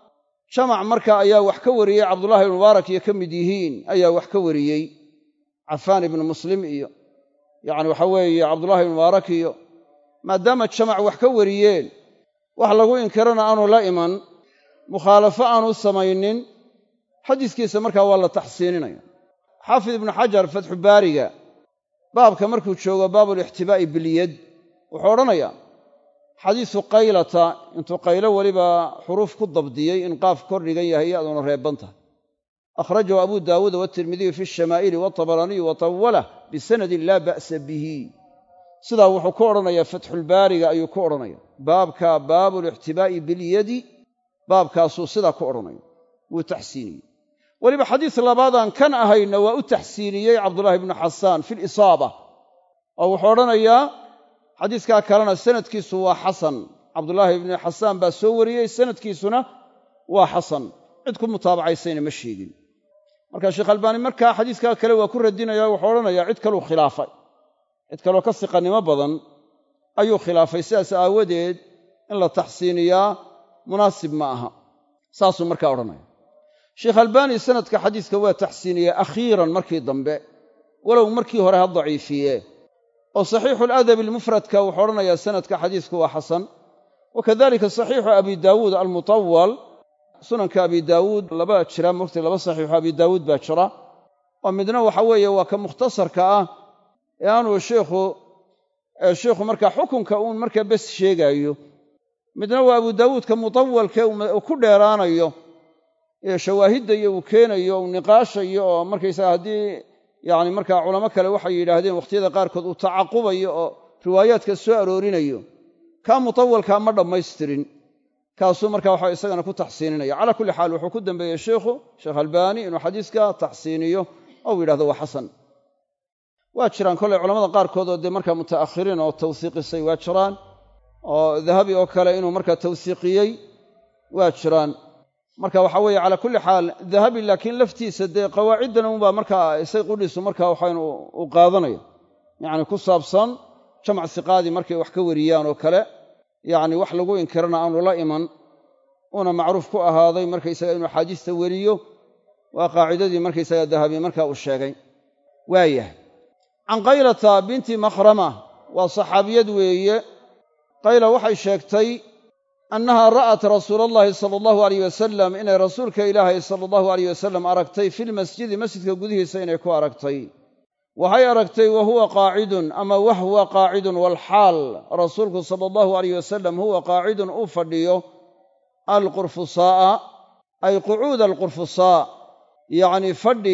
jamac marka ayaa wax ka wariyey cabdullahi ibnu mubaarak iyo ka mid yihiin ayaa wax ka wariyey cafaan ibnu muslim iyo yacni waxa weeye cabdullahi ibnu mubaarak iyo maadaama jamac wax ka wariyeen wax lagu inkirana aanu la iman mukhaalafo aanu samaynin xadiiskiisa markaa waa la taxsiininaya xaafid ibnu xajar fatxu baariga baabka markuu joogo baabulixtibaa'i bilyad wuxuu odhanayaa xadiisu qaylata intuu qaylo weliba xuruuf ku dabdiyey in qaaf kor dhigan yahay yaaduna reebban tahay akhrajahu abu daawuuda waatirmidiyu fi shamaa'ili waatabaraaniyu wa tawalah bisanadin laa ba'sa bihi sidaa wuxuu ku odhanayaa fatxulbaariga ayuu ku odhanaya baabka baabulixtibaa'i bilyadi baabkaasuu sidaa ku odhanaya wuu taxsiiniyey weliba xadiis labaadaan kan ahayna waa u taxsiiniyey cabdullaahi ibnu xasaan fi lisaaba oo wuxuu odhanayaa xadiiskaa kalena sanadkiisu waa xasan cabdullaahi ibnu xasaan baa soo wariyey sanadkiisuna waa xasan cid ku mutaabacaysayna ma sheegin marka sheekh albaani markaa xadiiskaa kale waa ku radinaya wuxuu odhanayaa cid kaluu khilaafay cid kaloo ka siqannimo badan ayuu khilaafay sidaas aawadeed in la taxsiiniyaa munaasib ma aha saasuu markaa odhanaya sheekh albaani sanadka xadiiska waa taxsiiniyey akhiiran markii dambe walow markii hore ha daciifiye oo saxiixu aladabi almufradka wuxuu odhanayaa sanadka xadiisku waa xasan wa kadalika saxiixu abi daawuud almutawal sunanka abi daawuud laba jira mogta laba saxiixu abi daawuud baa jira oo midna waxa weeye waa ka mukhtasarka ah ee aanuu sheikhu sheikhu markaa xukunka uun markaa bes sheegaayo midna waa abu daawuudka mutawalke uu ku dheeraanayo ee shawaahidda iyo uu keenayo uu niqaashayo oo markaysaga haddii yacni markaa culamo kale waxay yidhaahdeen wakhtiyada qaarkood uu tacaqubayo oo riwaayaadka soo aroorinayo kaa mutawalkaa ma dhammaystirin kaasuu marka waxa isagana ku taxsiininaya calaa kulli xaal wuxuu ku dambeeyey sheikhu sheekh albaani inuu xadiiska taxsiiniyo oo uu yidhahdo waa xasan waa jiraan kollay culamada qaarkood oo dee markaa muta'akhiriin oo tawsiiqisay waa jiraan oo dahabi oo kale inuu markaa tawsiiqiyey waa jiraan marka waxa weeye calaa kulli xaal dahabi laakiin laftiisa dee qawaaciddan unbaa markaa isay qudhiisu markaa waxaynu u qaadanaya yacni ku saabsan jamac siqaadii markay wax ka wariyaan oo kale yacni wax lagu inkirana aanu la iman uuna macruuf ku ahaaday markaysaga inuu axaadiista weriyo waa qaacidadii markaysaga dahabi marka uu sheegay waayahay can qaylata binti makhrama waa saxaabiyad weeye qayla waxay sheegtay annaha ra'at rasuula allahi sala allahu alayh wasalam inay rasuulka ilaahay sala allahu alayh wasalam aragtay filmasjidi masjidka gudihiisa inay ku aragtay waxay aragtay wa huwa qaacidun ama wahwa qaacidun walxaal rasuulku sala allahu alayh wasalam huwa qaacidun uu fadhiyo alqurfusaa'a ay qucuuda alqurfusaa yacnii fadhi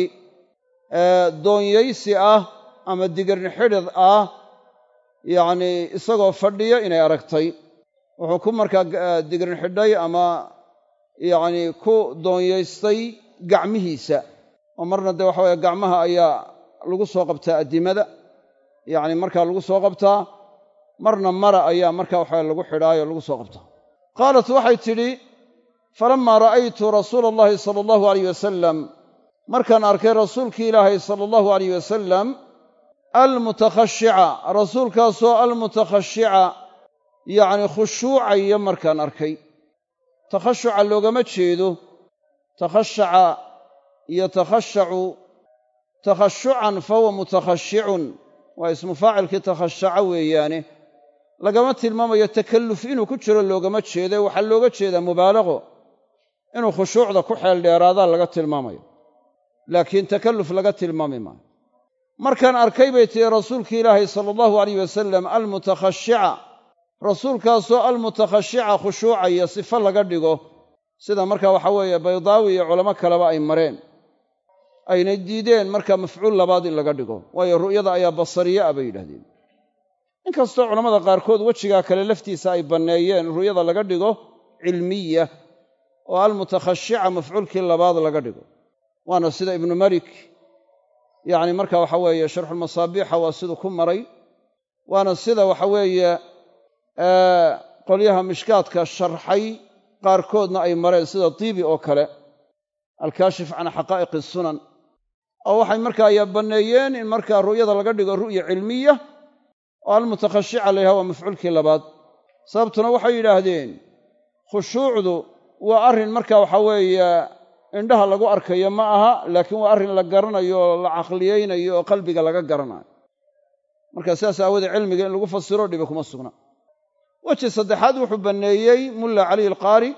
doonyaysi ah ama digirni xidhid ah yacnii isagoo fadhiyo inay aragtay wuxuu ku markaa digrin xidhay ama yacnii ku doonyaystay gacmihiisa oo marna dee waxa weye gacmaha ayaa lagu soo qabtaa addimada yacni markaa lagu soo qabtaa marna mara ayaa markaa waxaa lagu xidhaayoo lagu soo qabta qaalat waxay tidhi falammaa ra'aytu rasuula allahi sala allahu alayh wasalam markaan arkay rasuulkii ilaahay sala allahu alayh wasalam almutakhashica rasuulkaasoo almutakhashica yacni khushuucaya markaan arkay takhashuca loogama jeedo takhashaca iyo takhashacu takhashucan fahuwa mutakhashicun waa ismu faacilkii takhashaca weeyaane lagama tilmaamayo takalluf inuu ku jiro loogama jeedo waxaa looga jeedaa mubaalaqo inuu khushuucda ku xeel dheeraadaa laga tilmaamayo laakiin takalluf laga tilmaami maayo markaan arkay bay tihi rasuulkii ilaahay sala allahu alayh wasalam almutakhashica rasuulkaasoo almutakhashica khushuucaya sifo laga dhigo sida marka waxa weeye baydaawi iyo culamo kaleba ay mareen aynay diideen marka mafcuul labaad in laga dhigo waayo ru'yada ayaa basariye ah bay yidhahdeen inkastoo culammada qaarkood wejigaa kale laftiisa ay banneeyeen ru'yada laga dhigo cilmiya oo almutakhashica mafcuulkii labaad laga dhigo waana sida ibnu malik yacni marka waxa weeye sharxulmasaabiixa waa siduu ku maray waana sida waxa weeye qolyaha mishkaadka sharxay qaarkoodna ay mareen sida tiibi oo kale alkaashif can xaqaa'iqi sunan oo waxay markaa ayaa banneeyeen in markaa ru'yada laga dhigo ru'ya cilmiya oo almutakhashica la yidhaha waa mafcuulkii labaad sababtuna waxay yidhaahdeen khushuucdu waa arrin marka waxa weeye indhaha lagu arkayo ma aha laakiin waa arrin la garanayo oo la caqliyeynayo oo qalbiga laga garanayo marka sidaas aawoodee cilmiga in lagu fasiro dhibi kuma sugna weji saddexaad wuxuu banneeyey mulla caliy alqaari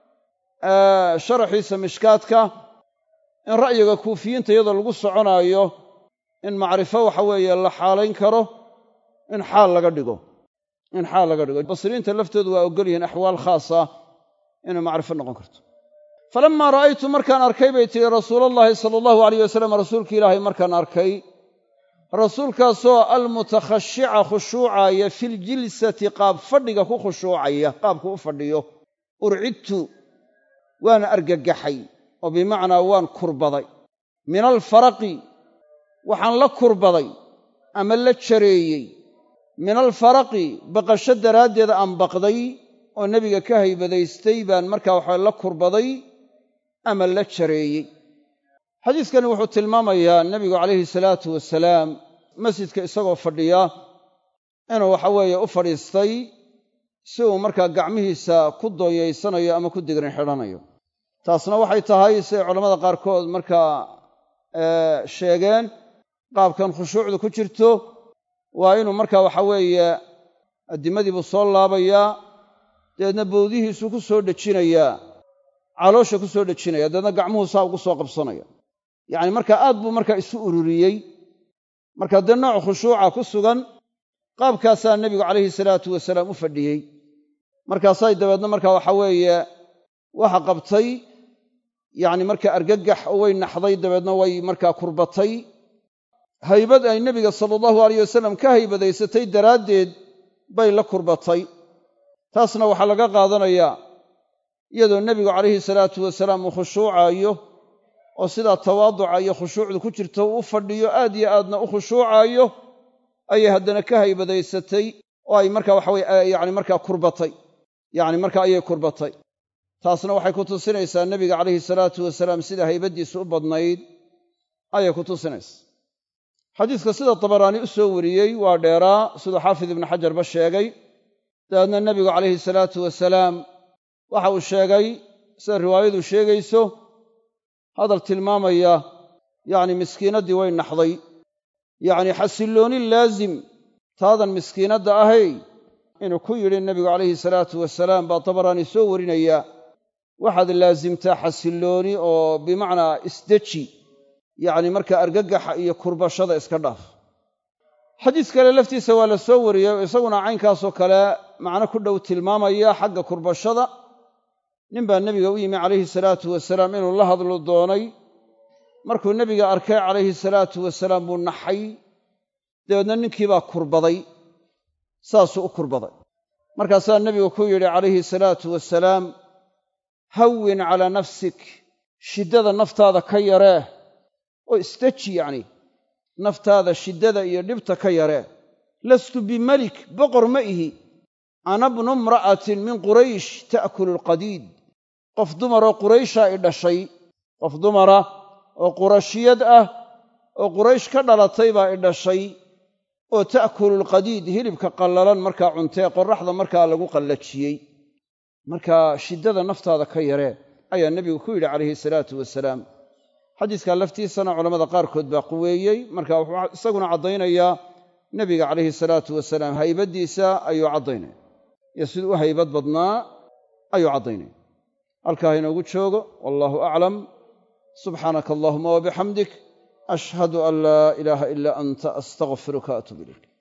sharaxiisa mishkaadka in ra'yiga kuufiyiinta iyadoo lagu soconaayo in macrifo waxa weeye la xaalayn karo in xaal laga dhigo in xaal laga dhigo basriinta laftoodu waa ogol yihiin axwaal khaasa inay macrifo noqon karto falammaa ra'aytu markaan arkay bay tihi rasuulallaahi sala allahu alayh wasalam rasuulki ilaahay markaan arkay rasuulkaasoo almutakhashica khushuucaya filjilsati qaab fadhiga ku khushuucaya qaabku u fadhiyo urcidtu waan argagaxay oo bimacnaa waan kurbaday min alfaraqi waxaan la kurbaday ama la jareeyey min alfaraqi baqasho daraaddeed aan baqday oo nebiga ka haybadaystay baan markaa waxa la kurbaday ama la jareeyey xadiiskani wuxuu tilmaamayaa nebigu calayhi salaatu wasalaam masjidka isagoo fadhiya inuu waxa weeye u fadhiistay si uu markaa gacmihiisa ku dooyeysanayo ama ku digrin xidhanayo taasna waxay tahay siday culammada qaarkood markaa sheegeen qaabkan khushuucdu ku jirto waa inuu markaa waxa weeye addimadii buu soo laabayaa dabeedna bowdihiisuu ku soo dhejinayaa caloosha ku soo dhejinaya dabeedna gacmuhu saa ugu soo qabsanaya yacni markaa aad buu markaa isu ururiyey marka dee nooc khushuuca ku sugan qaabkaasaa nebigu calayhi salaatu wasalaam u fadhiyey markaasay dabeedna markaa waxa weeye waxa qabtay yacni markaa argagax oo way naxday dabeedna way markaa kurbatay haybad ay nebiga sala allahu alayh wasalam ka haybadaysatay daraaddeed bay la kurbatay taasna waxaa laga qaadanayaa iyadoo nebigu calayhi salaatu wasalaam uu khushuucaayo oo sidaa tawaaduca iyo khushuucdu ku jirto uu u fadhiyo aad iyo aadna u khushuucaayo ayay haddana ka haybadaysatay oo ay markaa waxa weye yacni markaa kurbatay yacni markaa ayay kurbatay taasna waxay ku tusinaysaa nebiga calayhi salaatu wasalaam sida haybaddiisu u badnayd ayay ku tusinaysaa xadiiska sida tabaraani u soo wariyey waa dheeraa siduu xaafid ibnu xajarba sheegay dabeedna nebigu calayhi salaatu wasalaam waxa uu sheegay sida riwaayadu sheegayso hadal tilmaamaya yacni miskiinaddii way naxday yacni xasillooni laazim taadan miskiinadda ahay inuu ku yidhi nebigu calayhi salaatu wasalaam baa tabaraani soo warinaya waxaad laasimtaa xasillooni oo bimacnaa isdeji yacni markaa argagaxa iyo kurbashada iska dhaaf xadiis kale laftiisa waa la soo wariyey oo isaguna caynkaasoo kale macno ku dhow tilmaamaya xagga kurbashada nin baa nebiga u yimi calayhi salaatu wasalaam inuu la hadlo doonay markuu nebiga arkay calayhi salaatu wasalaam buu naxay dabeedna ninkii baa kurbaday saasuu u kurbaday markaasaa nebigu ku yidhi calayhi salaatu wasalaam hawin calaa nafsik shiddada naftaada ka yaree oo isdeji yacni naftaada shiddada iyo dhibta ka yaree lastu bimelik boqor ma ihi ana bnu imra'atin min quraysh ta'kulu alqadiid qof dumaroo qurayshaa i dhashay qof dumara oo qurashiyad ah oo quraysh ka dhalatay baa i dhashay oo ta'kulu alqadiid hilibka qallalan markaa cuntee qorraxda markaa lagu qallajiyey markaa shiddada naftaada ka yaree ayaa nebigu ku yidhi calayhi salaatu wasalaam xadiiskaa laftiisana culammada qaarkood baa quweeyey marka wuxuu isaguna caddaynayaa nebiga calayhi salaatu wasalaam haybaddiisa ayuu caddaynaya iyo siduu u haybad badnaa ayuu caddaynaya halkaa inoogu joogo wallaahu aclam subxaanaka allahuma wabixamdik ashhadu an laa ilaaha ilaa anta astaqfiruka atub ilayk